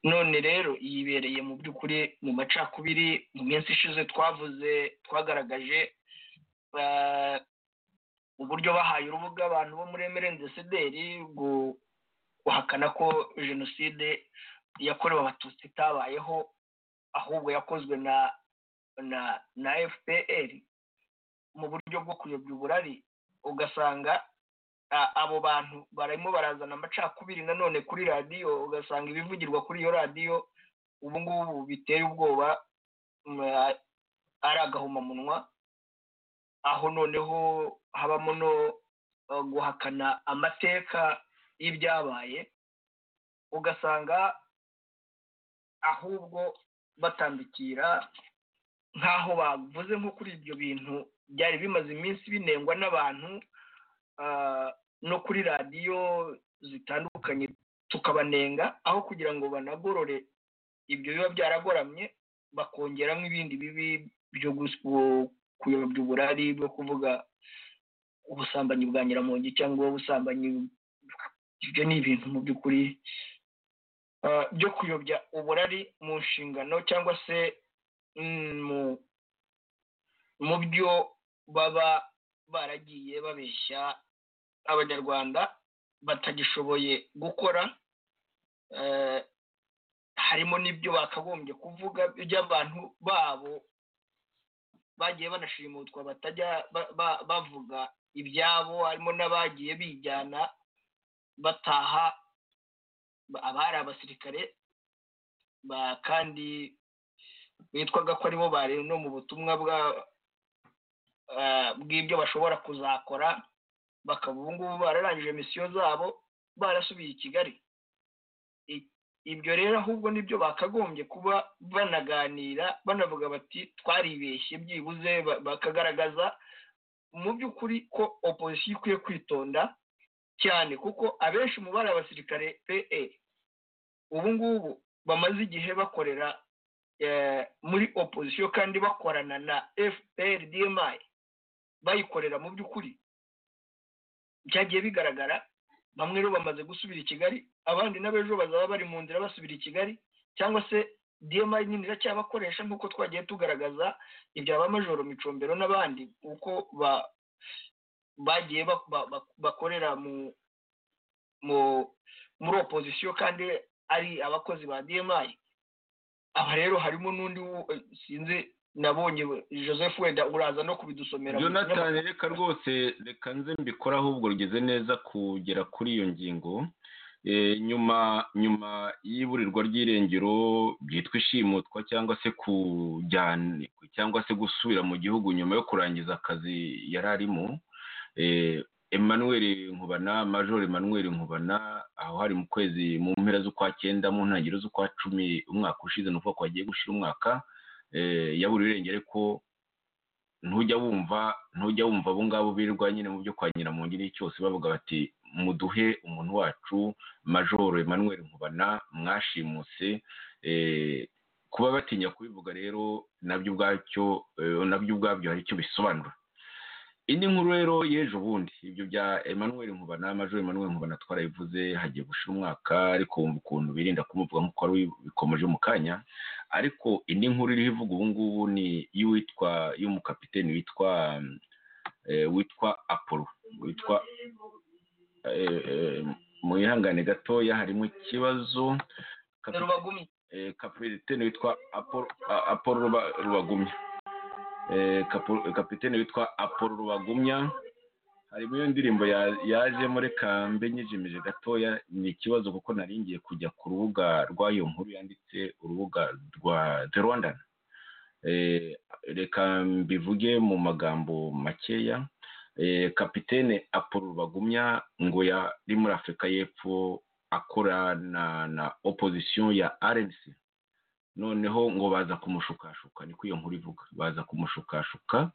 none rero yibereye mu by'ukuri mu macakubiri mu minsi ishize twavuze twagaragaje eh, uburyo bahaye urubuga abantu bo muri emerenzesederi uhakana ko jenoside yakorewe abatutsi itabayeho ahubwo yakozwe na na na fpr mu buryo bwo kuyobya uburari ugasanga a- abo bantu barimo barazana amacakubiri nanone kuri radiyo ugasanga ibivugirwa kuri iyo radiyo ubu ngubu biteye ubwoba mm, a- ari agahomamunwa aho noneho habamo no eh, guhakana amateka y'ibyabaye ugasanga ahubwo batandukira nk'aho bavuze nko kuri ibyo bintu byari bimaze iminsi binengwa n'abantu ah, no kuri radiyo zitandukanye tukabanenga aho kugira ngo banagorore ibyo biba byaragoramye bakongeramo ibindi bibi byo gus- kuyobya uburari bwo kuvuga ubusambanyi bwa nyiramongi cyangwa ubusambanyi ibyo ni ibintu mu by'ukuri ah, byo kuyobya uburari mu nshingano cyangwa se mm, mu- mu byo baba baragiye babeshya abanyarwanda batagishoboye gukora eh, harimo n'ibyo bakagombye kuvuga by'abantu babo bagiye banashimutwa batajya ba- ba- bavuga ibyabo harimo n'abagiye bijyana bataha ba- abari abasirikare ba- kandi bitwaga ko aribo bari no mu butumwa bwa ah, bw'ibyo bashobora kuzakora bakaba ubu ngubu bararangije misiyo zabo barasubiye i kigali I- ibyo rero ahubwo nibyo bakagombye kuba banaganira banavuga bati twaribeshye byibuze ba- bakagaragaza mu by'ukuri ko opozisiyo ikwiye kwitonda cyane kuko abenshi mu bari abasirikare pe ubu ngubu bamaze igihe bakorera eh, muri opozisiyo kandi bakorana na fpr dmi bayikorera mu by'ukuri byagiye bigaragara bamwe rero bamaze gusubira i kigali abandi n'abejo bazaba bari mu nzira basubira i kigali cyangwa se dmi nyine iracyabakoresha nk'uko twagiye tugaragaza ibya ba majoro micombero n'abandi uko ba- bagiye bak- ba- ba- bakorera mu mu- muri opozisiyo kandi ari abakozi ba dmi aba rero harimo n'undi wo- eh, sinzi nabonye we- joseph wenda uraza no kubidusomera mu kinyamakuru. jonathan reka rwose reka nze mbikore ahubwo rugeze neza kugera kuri iyo ngingo Eh, nyuma nyuma y'iburirwa ry'irengero byitwa ishimutwa cyangwa se kujyana cyangwa se gusubira mu gihugu nyuma yo kurangiza akazi yari arimo Eh, emmanuel nkubana major emmanuel nkubana aho hari mu kwezi mu mpera z'ukwa cyenda mu ntangiriro z'ukwa cumi umwaka ushize ni ukuvuga ko hagiye gushira umwaka eh, yaburiwe irengero ko ntujya wumva ntujya wumva abo ngabo birirwa nyine mu byo kwa nyiramongi n'icyose cyose bavuga bati muduhe umuntu wacu majoro emmanuel nkubana mwashimuse eh, kuba batinya kubivuga rero nabyo ubwacyo eh, nabyo ubwabyo hari icyo bisobanura indi nkuru rero y'ejo bundi ibyo bya emmanuel nkubana majoro emmanuel nkubana twarabivuze hagiye gushira umwaka ariko wumva ukuntu birinda kumuvuga nk'uko wari ubikomeje mu kanya ariko indi nkuru iriho ivuga ubu ngubu ni iy'uwitwa y'umukapiteni witwa eh, witwa apollo witwa eh, eh, mu ihangane gatoya harimo ikibazo Kapi- rubagumye eh, kapitene witwa Apollo a- Apollo Ruba- rubagumya Eh, Kapo- kapitene witwa Apollo rubagumya harimo iyo ndirimbo ya- yajemo reka mbe nyijimije gatoya ni ikibazo kuko nari ngiye kujya ku rubuga rw'iyo nkuru yanditse urubuga rwa the rwandan Eh, reka mbivuge mu magambo makeya Eh, kapitene Apollo rubagumya ngo yari muri afurika y'epfo akorana na opposition ya RNC noneho ngo baza kumushukashuka niko iyo nkuru ivuga baza kumushukashuka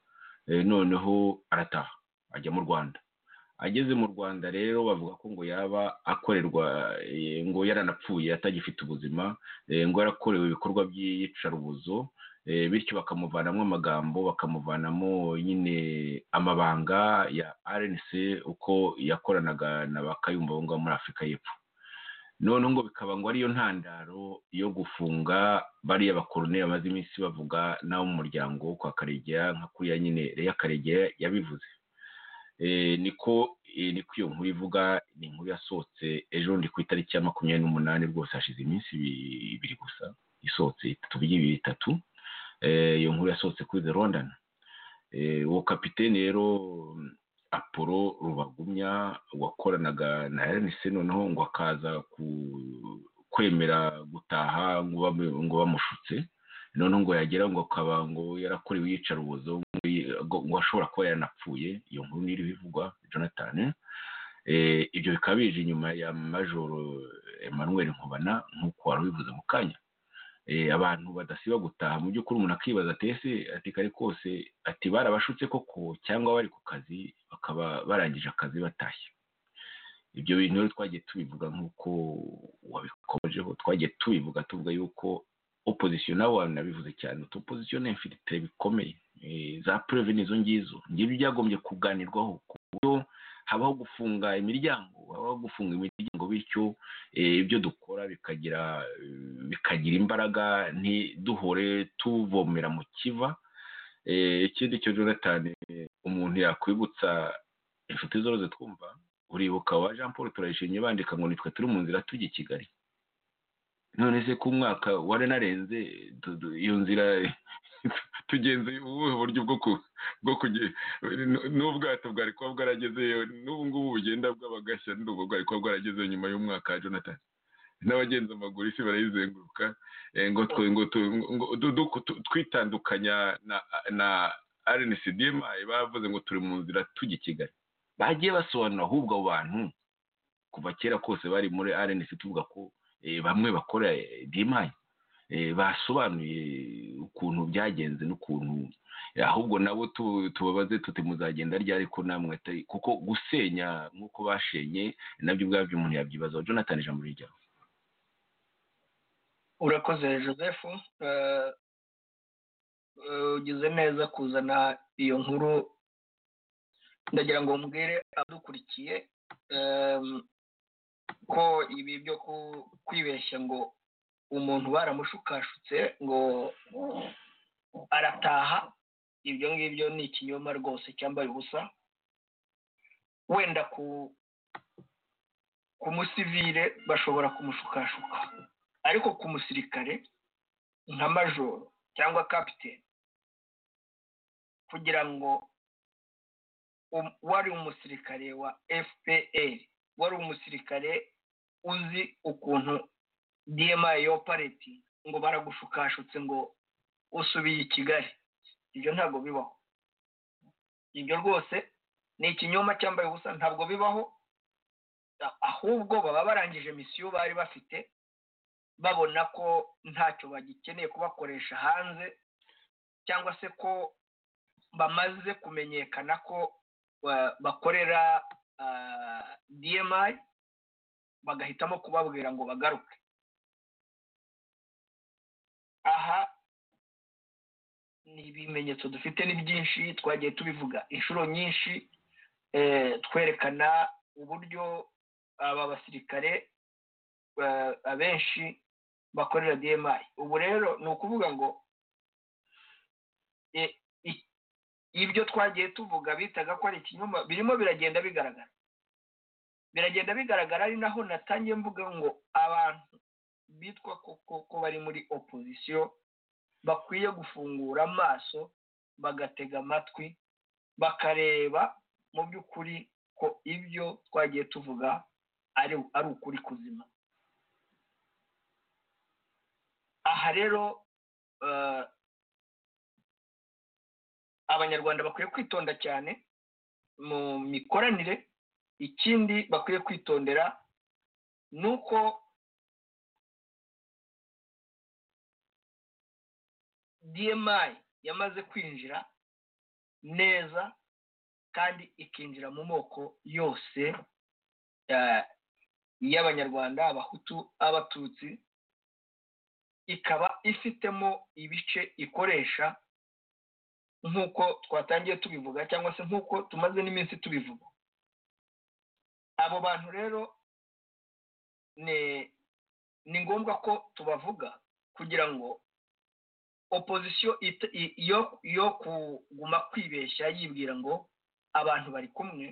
eh, noneho arataha ajya mu Rwanda ageze mu Rwanda rero bavuga ko ngo yaba akorerwa eh, ngo yaranapfuye atagifite ubuzima eh, ngo yarakorewe ibikorwa by'iyicarubozo eh, bityo bakamuvanamo amagambo bakamuvanamo nyine amabanga ya RNC uko yakoranaga na bakayumva abo ngabo muri Afurika y'Epfo noneho ngo bikaba ngo ariyo ntandaro yo gufunga bariya bakoroneri bamaze iminsi bavuga n'abo mu muryango wo kwa karegeya nka kuriya nyine reya karegeya yabivuze Eh, niko niko iyo nkuru ivuga ni inkuru yasohotse ejo bundi ku itariki ya makumyabiri n'umunani rwose hashize iminsi ibiri gusa isohotse tuvuge ibiri itatu iyo nkuru yasohotse kuri the london uwo kapitene rero apolo rubagumya wakoranaga na se noneho ngo akaza kwemera gutaha ngo bamushutse noneho ngo yagera ngo akaba ngo yarakorewe iyicarubozo ngo ashobora kuba yanapfuye iyo nkuru niyo ivugwa jonathan ibyo bikaba bije inyuma ya majoro Emmanuel nkubana nk'uko wari ubivuze mu kanya abantu badasiba gutaha mu by'ukuri umuntu akibaza atese ati kare kose ati barabashutse koko cyangwa bari ku kazi bakaba barangije akazi batashye ibyo bintu rero twagiye tubivuga nk'uko wabikomejeho twagiye tubivuga tuvuga yuko opozisiyo nawe wanabivuze cyane utu opozisiyo ni infilitire bikomeye za pureve nizo ngizo ngibyo byagombye kuganirwaho ku buryo habaho gufunga imiryango habaho gufunga imiryango bityo ibyo dukora bikagira bikagira imbaraga ntiduhore tuvomera mu kiva ikindi cyo jonathan umuntu yakwibutsa inshuti zoroze twumva uribuka wa jean paul turayishimye bandika ngo nitwe turi mu nzira tujya i kigali none se ku mwaka waranarenze iyo nzira tugenze ubuhe buryo bwo kugera n'ubwato bwari kuba bwaragezeyo n'ubu ngubu bugenda bw'abagashya n'ubwo bwari kuba bwaragezeyo nyuma y'umwaka wa jonathan n'abagenzi amaguru isi barayizenguruka ngo twitandukanya na rncdma bavuze ngo turi mu nzira tujya i kigali bagiye basobanura ahubwo abo bantu kuva kera kose bari muri rnc tuvuga ko bamwe bakora dimayi basobanuye ukuntu byagenze n'ukuntu ahubwo nabo tubabaze tuti muzagenda ryari ko namwe atari kuko gusenya nk'uko bashenye nabyo ubwabyo umuntu yabyibazaho jonathan ijambo rijyaho urakoze joseph ugize neza kuzana iyo nkuru ndagira ngo mbwire adukurikiye ko ibi byo kwibeshya ngo umuntu baramushukashutse ngo arataha ibyo ngibyo ni ikinyoma rwose cyambaye ubusa wenda ku musivire bashobora kumushukashuka ariko ku musirikare nka majoro cyangwa kapitene kugira ngo wari umusirikare wa fpr wari umusirikare uzi ukuntu dma yo pareti ngo baragushukashutse ngo usubiye i kigali ibyo ntabwo bibaho ibyo rwose ni ikinyoma cyambaye ubusa ntabwo bibaho ahubwo baba barangije misiyo bari bafite babona ko ntacyo bagikeneye kubakoresha hanze cyangwa se ko bamaze kumenyekana ko bakorera dmi bagahitamo kubabwira ngo bagaruke aha ni ibimenyetso dufite ni byinshi twagiye tubivuga inshuro nyinshi twerekana uburyo aba basirikare abenshi bakorera dmi ubu rero ni ukuvuga ngo ibyo twagiye tuvuga bitaga ko ari ikinyoma birimo biragenda bigaragara biragenda bigaragara ari naho natangiye mvuga ngo abantu bitwa ko bari muri opozisiyo bakwiye gufungura amaso bagatega amatwi bakareba mu by'ukuri ko ibyo twagiye tuvuga ari ukuri kuzima aha rero abanyarwanda bakwiye kwitonda cyane mu mikoranire ikindi bakwiye kwitondera ni uko dmi yamaze kwinjira neza kandi ikinjira mu moko yose y'abanyarwanda abahutu abatutsi ikaba ifitemo ibice ikoresha nk'uko twatangiye tubivuga cyangwa se nk'uko tumaze n'iminsi tubivuga abo bantu rero ni ngombwa ko tubavuga kugira ngo opozisiyo yo kuguma kwibeshya yibwira ngo abantu bari kumwe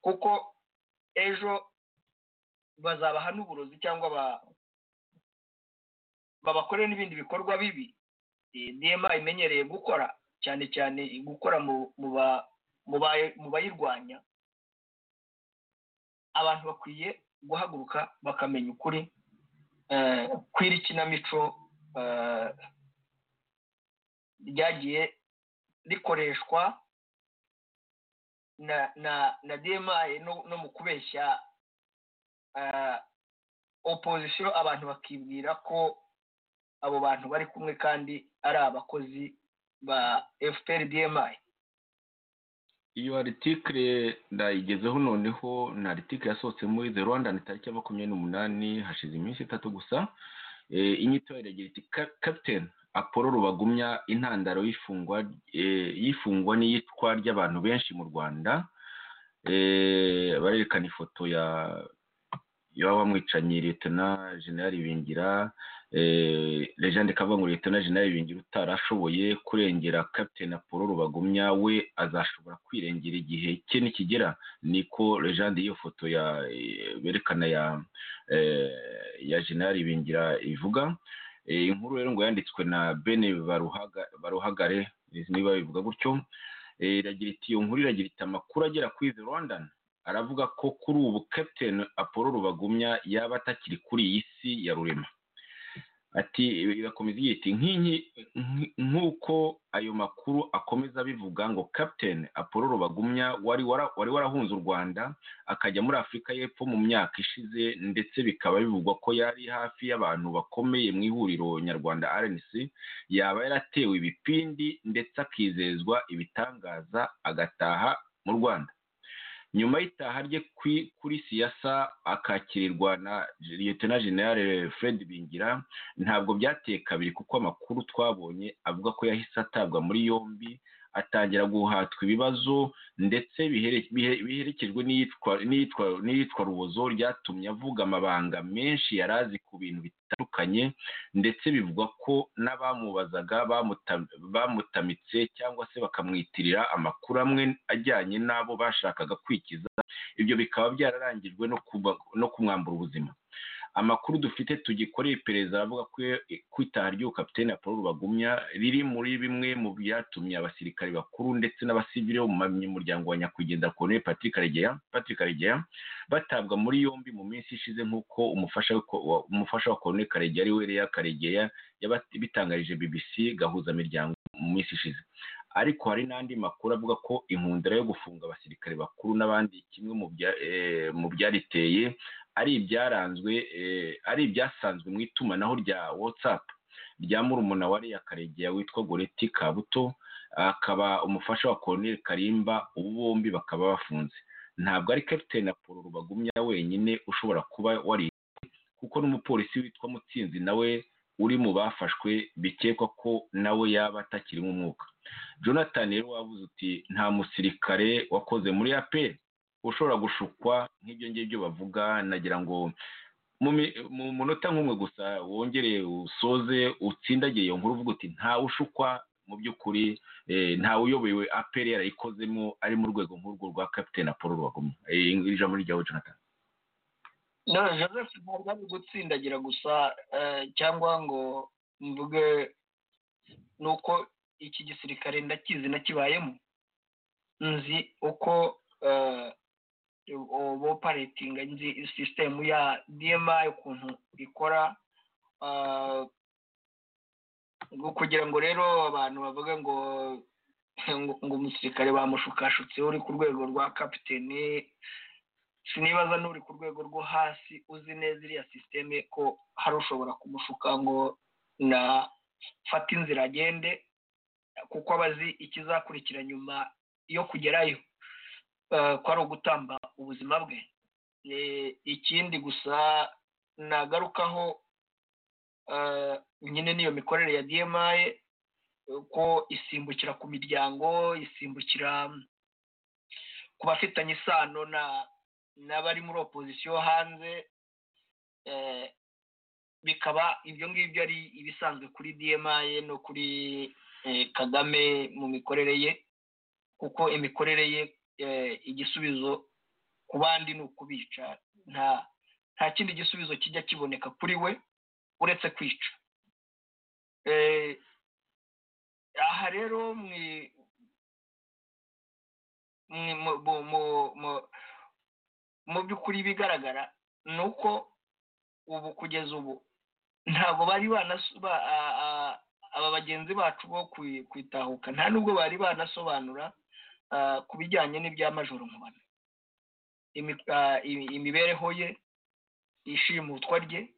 kuko ejo bazabaha n'uburozi cyangwa ba- babakore n'ibindi bikorwa bibi eh, dma imenyereye gukora cyane cyane gukora mu- mu ba- mu ba- mu bayirwanya abantu bakwiye guhaguruka bakamenya ukuri eh, kw'iri kinamico eh, ryagiye rikoreshwa na na na dma no no mu kubeshya eh, opozisiyo abantu bakibwira ko abo bantu bari kumwe kandi ari abakozi ba fpr dma iyo aritikire ndayigezeho noneho ni aritikire yasohotse muri the rwanda ni tariki ya makumyabiri n'umunani hashize iminsi itatu gusa Eh, inyito yayo iragira iti "Ka- captain apolo rubagumya intandaro y'ifungwa eh, y'ifungwa n'iyicwa ry'abantu benshi mu rwanda Eh, barerekana ifoto ya y'abamwicanyi liyetona jenerali bingira eh, legende kavuga ngo liyetona jenerali bingira utarashoboye kurengera captain apolo rubagumya we azashobora kwirengera igihe cye nikigera niko legende y'iyo foto ya eh, berekana ya eh, ya jenerali bingira ivuga Eh, inkuru rero ngo yanditswe na bene Baruhaga- baruhagare niba bivuga gutyo Eh, iragira iti iyo nkuru iragira iti amakuru agera kuri the rwandan aravuga ko kuri ubu captain apolo rubagumya yaba atakiri kuri iyi si ya rurema ati irakomeza igira iti "Nk'inki- nk- nk'uko ayo makuru akomeza abivuga ngo captain apolo rubagumya wari wara- wari warahunze u rwanda akajya muri afurika y'epfo mu myaka ishize ndetse bikaba bivugwa ko yari hafi y'abantu bakomeye mu ihuriro nyarwanda rnc yaba yaratewe ibipindi ndetse akizezwa ibitangaza agataha mu rwanda nyuma y'itaha rye kwi- kuri siyasa akakirirwa na liyetona generale fred bingira ntabwo byateye kabiri kuko amakuru twabonye avuga ko yahise atabwa muri yombi atangira guhatwa ibibazo ndetse bihere- bihe- biherekejwe n'iyitwa- n'iyitwa- n'iyitwa rubozo ryatumye avuga amabanga menshi yari azi ku bintu bitandukanye ndetse bivugwa ko n'abamubazaga bamuta- bamutamitse cyangwa se bakamwitirira amakuru amwe ajyanye n'abo bashakaga kwikiza ibyo bikaba byararangijwe no kuba- no kumwambura ubuzima amakuru dufite tugikoreye iperereza aravuga ko ko itaha ry'uwo kapitene Apollo Rubagumya riri muri bimwe mu byatumye abasirikare bakuru ndetse n'abasivile bo mu muryango wa nyakwigendera Colonel Patrick Karegeya Patrick Karegeya batabwa muri yombi mu minsi ishize nk'uko umufasha we ko- wa- umufasha wa Colonel Karegeya ari we Leah Karegeya yabati- bitangarije BBC gahuza miryango mu minsi ishize ariko hari n'andi makuru avuga ko inkundura yo gufunga abasirikare bakuru n'abandi kimwe mu bya- eh, mu byariteye ari ibyaranzwe eh, ari ibyasanzwe mu itumanaho rya watsapu rya murumuna wa Leah Karegeya witwa Goreti Kabuto akaba umufasha wa Colonel Karimba ubu bombi bakaba bafunze ntabwo ari Captain Apollo Rubagumya wenyine ushobora kuba wari kuko n'umupolisi witwa Mutsinzi nawe uri mu bafashwe bikekwa ko nawe yaba atakirimo umwuka Jonathan rero wavuze uti nta musirikare wakoze muri APR ushobora gushukwa nk'ibyo ngibyo bavuga nagira ngo mu mi- mu munota nk'umwe gusa wongere usoze utsindagiye iyo nkuru uvuga uti ntawe ushukwa mu by'ukuri eh, ntawe uyoboye aperi yarayikozemo ari mu rwego nk'urwo rwa kapitene apolo rwagumye Eh, ijambo ryawe jonathan no joseph ntabwo ari gutsindagira gusa eh, cyangwa ngo mvuge ni uko iki gisirikare ndakizi nakibayemo nzi uko eh, ubu operating nzi sisitemu ya dma ukuntu ikora eh, ngo- kugira ngo rero abantu bavuge ngo ngo- ngo umusirikare bamushukashutse uri ku rwego rwa kapitene sinibaza n'uri ku rwego rwo hasi uzi neza iriya sisiteme ko hari ushobora kumushuka ngo na fata inzira agende kuko aba azi ikizakurikira nyuma yo kugerayo eh, ko ari ugutamba ubuzima bwe Eh, ikindi gusa nagarukaho eh, nyine n'iyo mikorere ya dma ko isimbukira ku miryango isimbukira ku bafitanye isano na n'abari muri opozisiyo hanze eh, bikaba ibyo ngibyo ari ibisanzwe kuri dma no kuri eh, kagame mu mikorere ye kuko imikorere ye eh, igisubizo ku bandi ni ukubica nta nta kindi gisubizo kijya kiboneka kuri we uretse kwica Eh, aha rero mwi- mwi- mu- mu- mu- mu- mu by'ukuri ibigaragara ni uko ubu kugeza ubu ntabwo bari banas- ba- a- a- aba bagenzi bacu bo kwi- kwitahuka nta nubwo bari banasobanura ah, ku bijyanye n'iby'amajoro nkubana Imi- ah, i- imibereho ye ishimutwa rye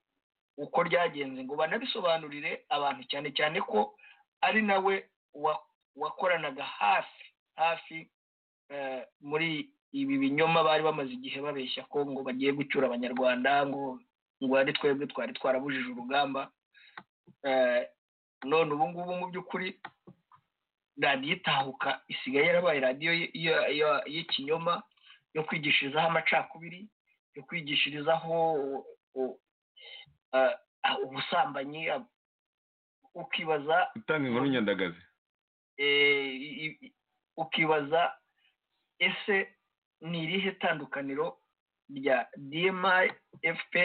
uko ryagenze ngo banabisobanurire abantu cyane cyane ko ari nawe wa- wakoranaga hafi hafi eh, muri ibi binyoma bari bamaze igihe babeshya ko ngo bagiye gucyura abanyarwanda ngo ngo ari twebwe twari twarabujije urugamba Eh, none ubu ngubu mu by'ukuri radiyo itahuka isigaye yarabaye radiyo y- y- y- y'ikinyoma yo kwigishirizaho amacakubiri yo kwigishirizaho u- eh, ubusambanyi ukibaza gutanga inkuru nyandagazi eh, i- i- ukibaza ese ni irihe tandukaniro rya dmi fpa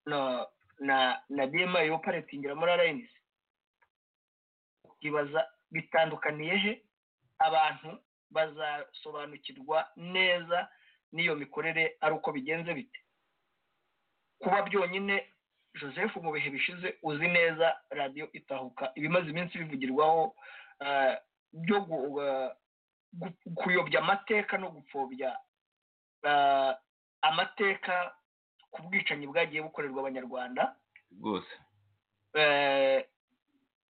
na na na dmi yo paretingira muri rns ukibaza bitandukaniye he abantu bazasobanukirwa neza n'iyo mikorere ari uko bigenze bite kuba byonyine joseph mu bihe bishize uzi neza radiyo itahuka ibimaze iminsi bivugirwaho eh, byo gu- eh, gu- kuyobya amateka no gupfobya eh, amateka ku bwicanyi bwagiye bukorerwa abanyarwanda rwose eh,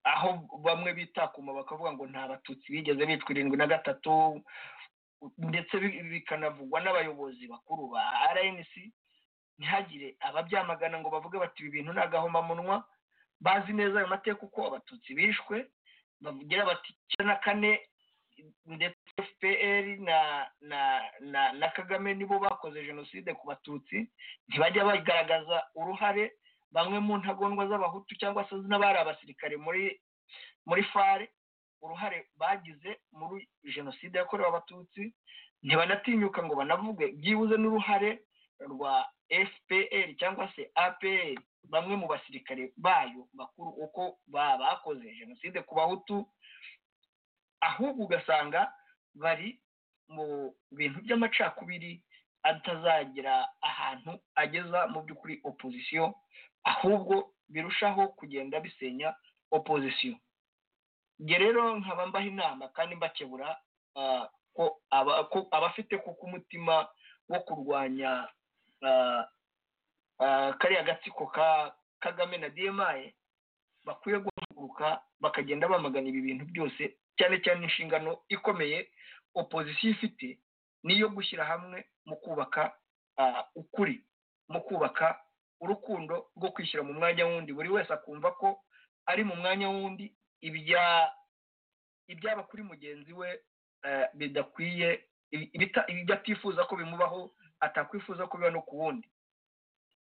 aho bamwe bitakuma bakavuga ngo nta batutsi bigeze bicwa irindwi na gatatu ndetse bi- bikanavugwa n'abayobozi bakuru ba rnc ntihagire ababyamagana ngo bavuge bati ibi bintu ni agahomamunwa bazi neza ayo mateka uko abatutsi bishwe bavugira bati icyenda na kane ndetse fpr na na na na kagame nibo bakoze jenoside ku batutsi ntibajya bagaragaza uruhare bamwe mu ntagondwa z'abahutu cyangwa se n'abari abasirikare muri muri fare uruhare bagize muri jenoside yakorewe abatutsi ntibanatinyuka ngo banavuge byibuze n'uruhare rwa fpr cyangwa se apr bamwe mu basirikare bayo bakuru uko ba- bakoze jenoside ku bahutu ahubwo ugasanga bari mu bintu by'amacakubiri atazagira ahantu ageza mu by'ukuri opozisiyo ahubwo birushaho kugenda bisenya opozisiyo njye rero nkaba mbaha inama kandi mbakebura ah, ko aba- ko abafite kuko umutima wo kurwanya ah, ah, kariya gatsiko ka kagame na dmi bakwiye guhaguruka bakagenda bamagana ibi bintu byose cyane cyane inshingano ikomeye opozisiyo ifite niyo gushyira hamwe mu kubaka ah, ukuri mu kubaka urukundo rwo kwishyira mu mwanya w'undi buri wese akumva ko ari mu mwanya w'undi ibya- ibyaba kuri mugenzi we eh, bidakwiye ibi- ibita- ibyo atifuza ko bimubaho atakwifuza ko biba no ku wundi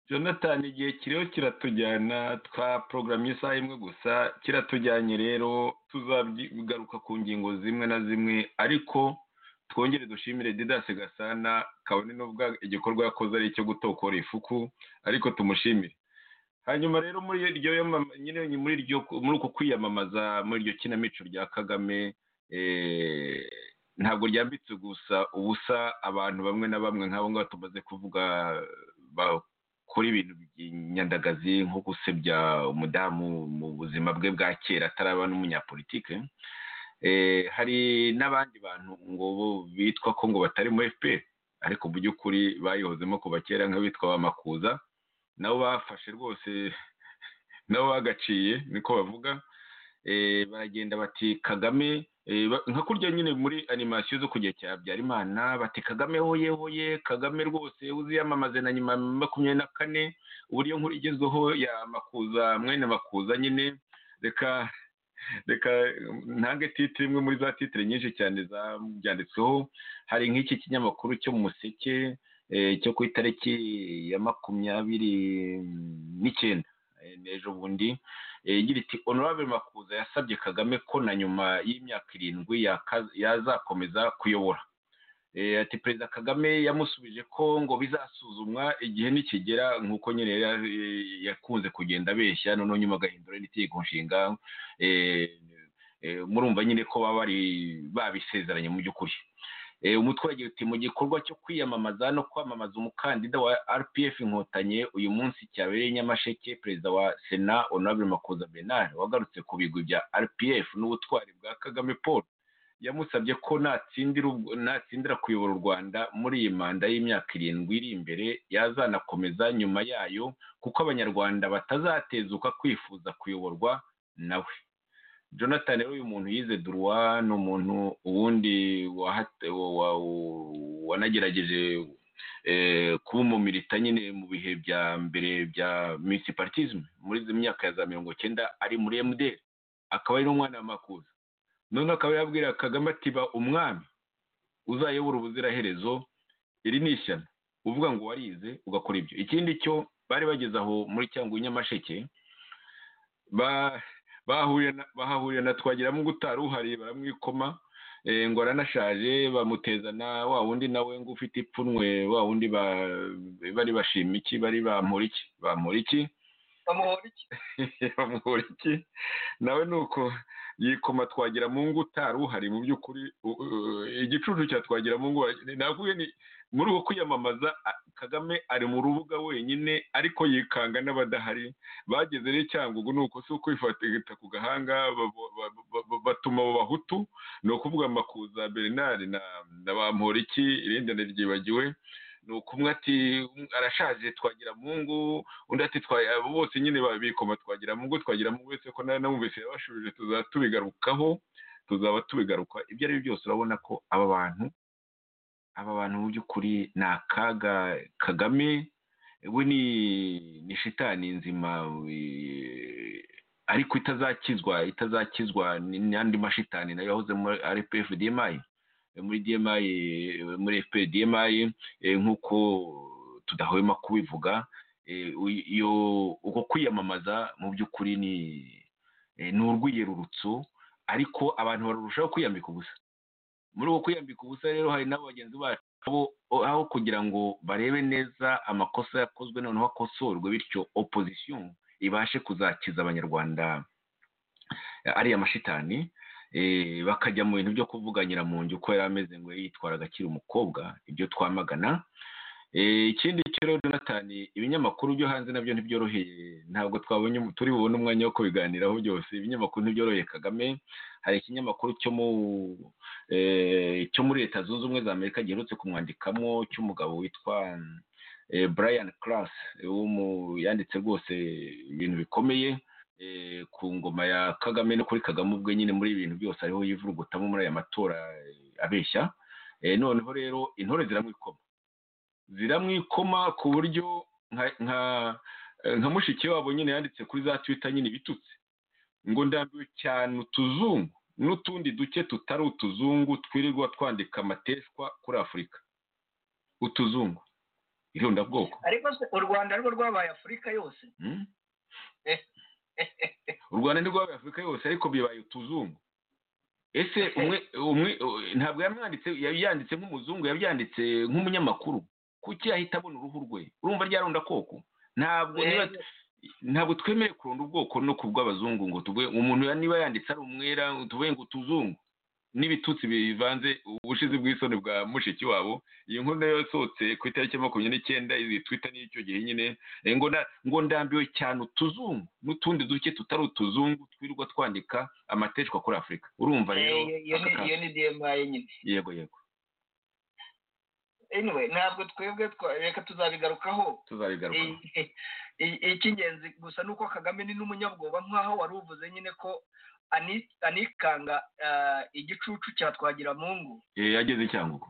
jonathan igihe kiriho kiratujyana twa porogaramu isaha imwe gusa kiratujyanye rero tuzabigaruka ku ngingo zimwe na zimwe ariko twongere dushimire didasi gasana kabone n'ubwo igikorwa yakoze ari icyo gutokora ifuku ariko tumushimire hanyuma rero muri iryo yamama- nyine muri iryo muri uku kwiyamamaza muri iryo kinamico rya kagame eh, ntabwo ryambitse gusa ubusa abantu bamwe na bamwe nk'abo ngabo tumaze kuvuga ba- kora ibintu by'inyandagazi nko gusebya umudamu mu buzima bwe bwa kera ataraba n'umunyapolitike Eh, hari n'abandi bantu ngo bo bitwa ko ngo batari mu fpr ariko mu by'ukuri bayihozemo kuva kera nk'abitwa ba makuza nabo bafashe rwose nabo bagaciye niko bavuga Eh, baragenda bati kagame eh, ba- nka kurya nyine muri animasiyo zo kujya cya habyarimana bati kagame hoye hoye kagame rwose uziyamamaze na nyuma ya makumyabiri na kane uburyo nkuru igezweho ya makuza mwene makuza nyine reka reka ntange titire imwe muri za titire nyinshi cyane zabyanditsweho hari nk'iki kinyamakuru cyo mu museke eh, cyo ku itariki ya makumyabiri n'icyenda eh, n'ejo bundi eh, igira iti honorable makuza yasabye kagame ko na nyuma y'imyaka irindwi yaka- yazakomeza kuyobora ati perezida kagame yamusubije ko ngo bizasuzumwa igihe nikigera nk'uko nyine yari- eh, yakunze kugenda abeshya noneho nyuma agahindura n'itegeko nshinga eh, eh, murumva nyine ko baba bari babisezeranye mu by'ukuri Eh, umutwe wagira uti mu gikorwa cyo kwiyamamaza no kwamamaza umukandida wa rpf inkotanyi uyu munsi cyabereye i nyamasheke perezida wa sena honorable makuza benard wagarutse ku bigwi bya rpf n'ubutwari bwa kagame paul yamusabye ko natsindira ubwo- natsindira kuyobora u rwanda muri iyi manda y'imyaka irindwi iri imbere yazanakomeza nyuma yayo kuko abanyarwanda batazatezuka kwifuza kuyoborwa nawe jonathan rero uyu muntu yize duruwa ni umuntu ubundi wahate- wa- wa- wanagerageje eh, kuba umumilita nyine mu bihe bya mbere bya municipalism muri izi myaka ya za mirongo cyenda ari muri mdr akaba ari n'umwana wa makuza noneho akaba yabwira kagame ati ba umwami uzayobora ubuziraherezo iri ni ishyano uvuga ngo warize ugakora ibyo ikindi cyo bari bageze aho muri cyangwa nyamasheke ba- bahahuriye na- bahahuriye na twagiramo gutari uhari baramwikoma eh, ngo aranashaje bamuteza na wa wundi nawe ngo ufite ipfunwe wa wundi ba- bari bashima iki bari bamura iki bamura iki bamuhora iki bamuhora iki nawe ni uko yikoma twagira mu ngo utari uhari mu by'ukuri u- u- igicucu cya twagira mu ngo navuye ni muri uwo kwiyamamaza a- kagame ari mu rubuga wenyine ariko yikanga n'abadahari bageze rero icyangugu ni uko si ukwifatita ku gahanga babo- ba- ba- ba- batuma abo bahutu ni ukuvuga makuza bernard na na bamporiki irindi naryibagiwe ni ukumwe ati arashaje twagira mu ngo undi ati twaye abo bose nyine babikoma twagira mu ngo twagira mu ngo uretse ko nawe namubeshye yabashubije tuzaba tubigarukaho tuzaba tubigaruka ibyo ari byo byose urabona ko aba bantu aba bantu mu by'ukuri ni akaga kagame we ni ni shitani nzima eh, ariko itazakizwa itazakizwa ni- n'andi mashitani nayo yahoze muri rpf dmi muri dmi eh, muri fp dmi eh, nk'uko tudahwema kubivuga eh, uy- iyo uko kwiyamamaza mu by'ukuri ni eh, ni urwiyerurutso ariko abantu barushaho kwiyambika ubusa muri uko kwiyambika ubusa rero hari n'abo bagenzi bacu abo- aho kugira ngo barebe neza amakosa yakozwe noneho akosorwe bityo opozisiyo ibashe kuzakiza abanyarwanda eh, ariya mashitani eh, bakajya mu bintu byo kuvuganyira mu nzu uko yari ameze ngo yitwaraga akiri umukobwa ibyo twamagana Eh, ikindi cyo rero jonathan ibinyamakuru byo hanze nabyo ntibyoroheye ntabwo twabonye turi bubone umwanya wo kubiganiraho byose ibinyamakuru ntibyoroheye kagame hari ikinyamakuru cyo mu eh, cyo muri leta zunze ubumwe za amerika giherutse kumwandikamo cy'umugabo witwa eh, brian class yanditse rwose ibintu bikomeye eh, ku ngoma ya kagame no kuri kagame ubwe nyine muri ibi bintu byose ariho yivurugutamo muri aya matora eh, abeshya Eh, noneho rero intore ziramwikoma ziramwikoma ku buryo nka- nka nka mushiki wabo nyine yanditse kuri za twita nyine ibitutse ngo ndambiwe cyane utuzungu n'utundi duke tutari utuzungu twirirwa twandika amateshwa kuri afurika utuzungu irondabwoko ariko se u rwanda rwo rwabaye afurika yose Mm? u rwanda ni rwabaye afurika yose ariko bibaye utuzungu ese umwe umwe ntabwo yamwanditse yanditse nk'umuzungu yabyanditse nk'umunyamakuru kuki yahita abona uruhu rwe urumva ryaronda koko ntabwo niba ntabwo twemerewe kuronda ubwoko no ku bw'abazungu ngo tuvuge umuntu ya- niba yanditse ari umwera tuvuge ngo utuzungu n'ibitutsi bivanze ubushizi bw'isoni bwa mushiki wabo iyi nkuru nayo yasohotse ku itariki ya makumyabiri n'icyenda izi twita n'icyo gihe nyine eh, ngo nda- ngo ndambiwe cyane utuzungu n'utundi duke tutari utuzungu twirirwa twandika amateshwa kuri afurika urumva rero Eh, iyo aka ni- kazi. iyo ni dmi nyine yego yego anyway ntabwo twebwe twa- reka tuzabigarukaho tuzabigarukaho I- i- icy'ingenzi gusa ni uko kagame ni n'umunyabwoba nk'aho wari uvuze nyine ko ani- anikanga ah, igicucu cya twagiramungu Eh, yageze i cyangugu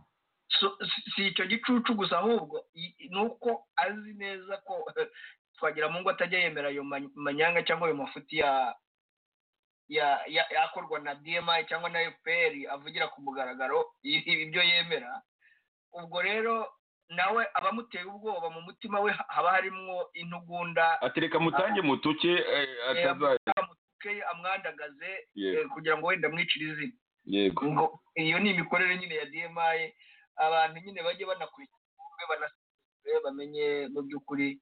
So- si- si icyo gicucu gusa ahubwo i- i- ni uko azi neza ko twagiramungu atajya yemera ayo ma- manyanga cyangwa ayo mafuti ya ya- ya- yakorwa na dmi cyangwa na fpr avugira ku mugaragaro i- ibyo yemera ubwo rero nawe abamuteye ubwoba mu mutima we haba harimo intugunda atereka mutange mutuke eh, ataza ke amwandagaze yego eh, kugira ngo wenda amwicire izina yego ngo iyo ni imikorere nyine ya dmi abantu nyine bajye banakurikira banasuzumwe bamenye mu by'ukuri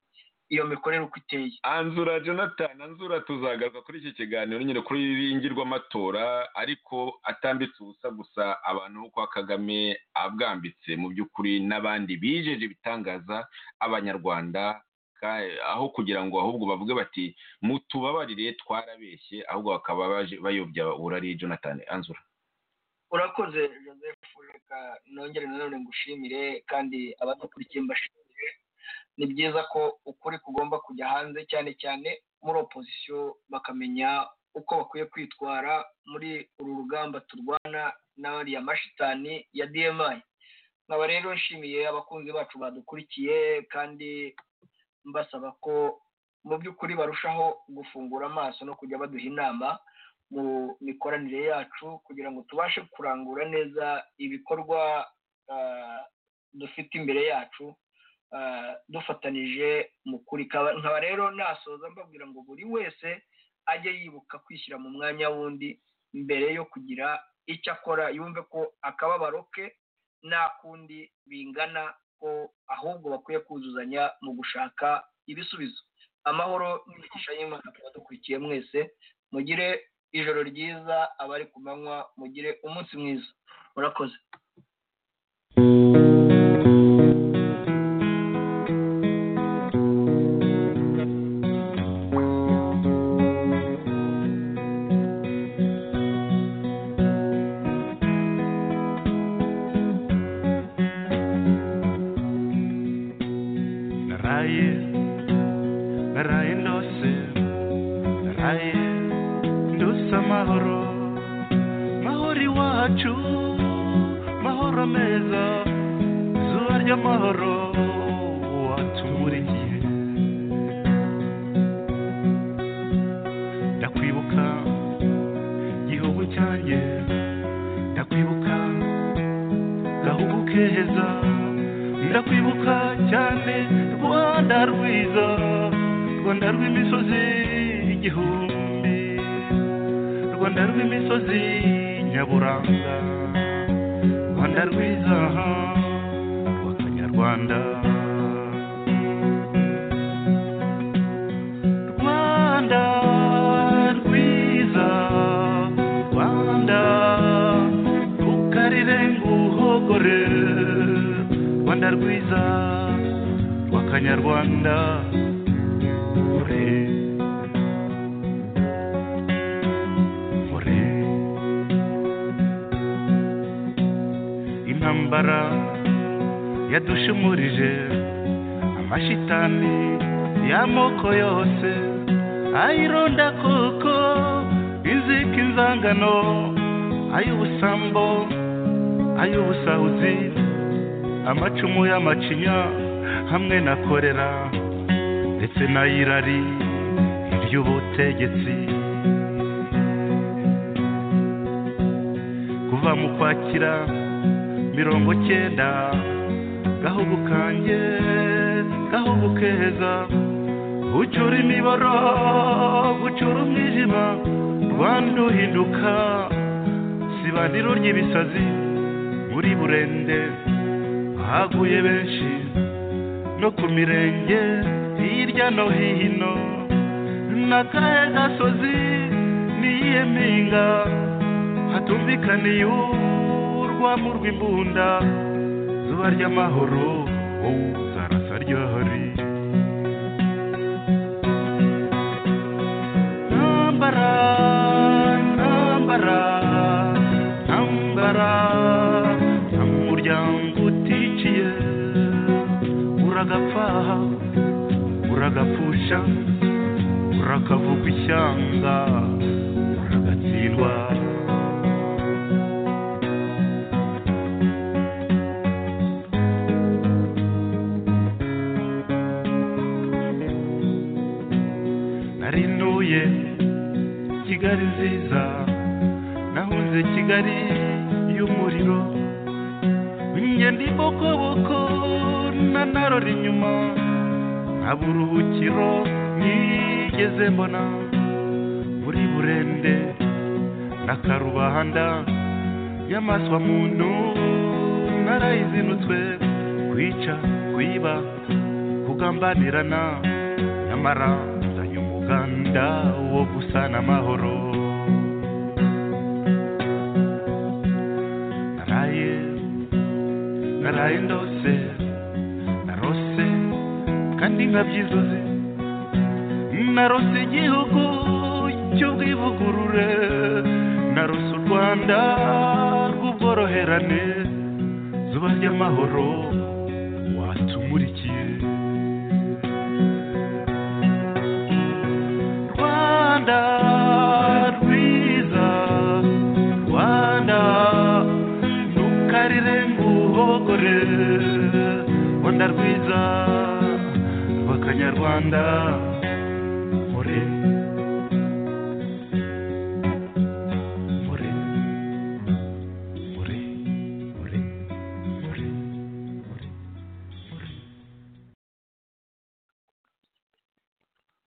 iyo mikorere uko iteye anzura jonathan anzura tuzagaruka kuri iki kiganiro nyine kuri ngirwamatora ariko atambitse ubusa gusa abantu bo kwa kagame abwambitse mu by'ukuri n'abandi bijeje ibitangaza abanyarwanda ka- aho kugira ngo ahubwo bavuge bati mutubabarire twarabeshye ahubwo bakaba baje bayobya urari jonathan anzura urakoze joseph reka nongere nanone ngushimire kandi abadukurikiye mbashimire ni byiza ko ukuri kugomba kujya hanze cyane cyane muri opozisiyo bakamenya uko bakwiye kwitwara muri uru rugamba turwana n'ariya mashitani ya dmi nkaba rero nshimiye abakunzi bacu badukurikiye kandi mbasaba ko mu by'ukuri barushaho gufungura amaso no kujya baduha inama mu mikoranire yacu kugira ngo tubashe kurangura neza ibikorwa ah, dufite imbere yacu ah, dufatanije mu kuri Kaba- nkaba rero nasoza mbabwira ngo buri wese ajye yibuka kwishyira mu mwanya wundi mbere yo kugira icyo akora yumve ko akababaro ke nta kundi bingana ko ahubwo bakwiye kuzuzanya mu gushaka ibisubizo amahoro n'imigisha y'imana ku badukurikiye mwese mugire ijoro ryiza abari ku manywa mugire umunsi mwiza murakoze naraye naraye ndose naraye ndose amahoro mahoro iwacu mahoro meza izuba ry'amahoro watumurikiye ndakwibuka gihugu cyanjye ndakwibuka gahugu keza ndakwibuka cyane rwanda rwiza rwanda rw'imisozi igihumbi rwanda rw'imisozi nyaburanga rwanda rwiza rw'akanyarwanda rwanda rwiza rwanda rukarire nguhogore rwanda rwiza rw'akanyarwanda ure ure intambara yadushumurije amashitani y'amoko yose ayironda koko inzika inzangano ay'ubusambo ay'ubusahuzi amacumu y'amacinya hamwe na korera ndetse n'ayirari iry'ubutegetsi kuva mu kwakira mirongo cyenda gahugu kanjye gahugu keza ucura imiboro gucura umwijima rwanda uhinduka sibaniro ry'ibisazi muri burende haguye benshi no ku mirenge hirya no hino n'akahe gasozi n'iyihe mpinga hatumvikaniye urwamu rw'imbunda zuba ry'amahoro wowe zarasa ryohori ntambara ntambara ntambara nta muryango uticiye uragapfa uragapfusha urakavuga ishyanga uragatsindwa narinuye kigali nziza nahunze kigali y'umuriro ingenda ibokoboko nanarora inyuma nta buruhukiro nigeze mbona muri burende na karubanda y'amaswa muntu na twarayizinutswe kwica kwiba kugambanirana nyamara nzanye umuganda wo gusana amahoro naraye naraye ndose narose kandi nkabyizuze narose igihugu cy'ubwivugurure narose u rwanda rw'ubworoherane zuba ry'amahoro watumurikiye rwanda rwiza rwanda ntukarire ngo uhogore rwanda rwiza rw'akanyarwanda ore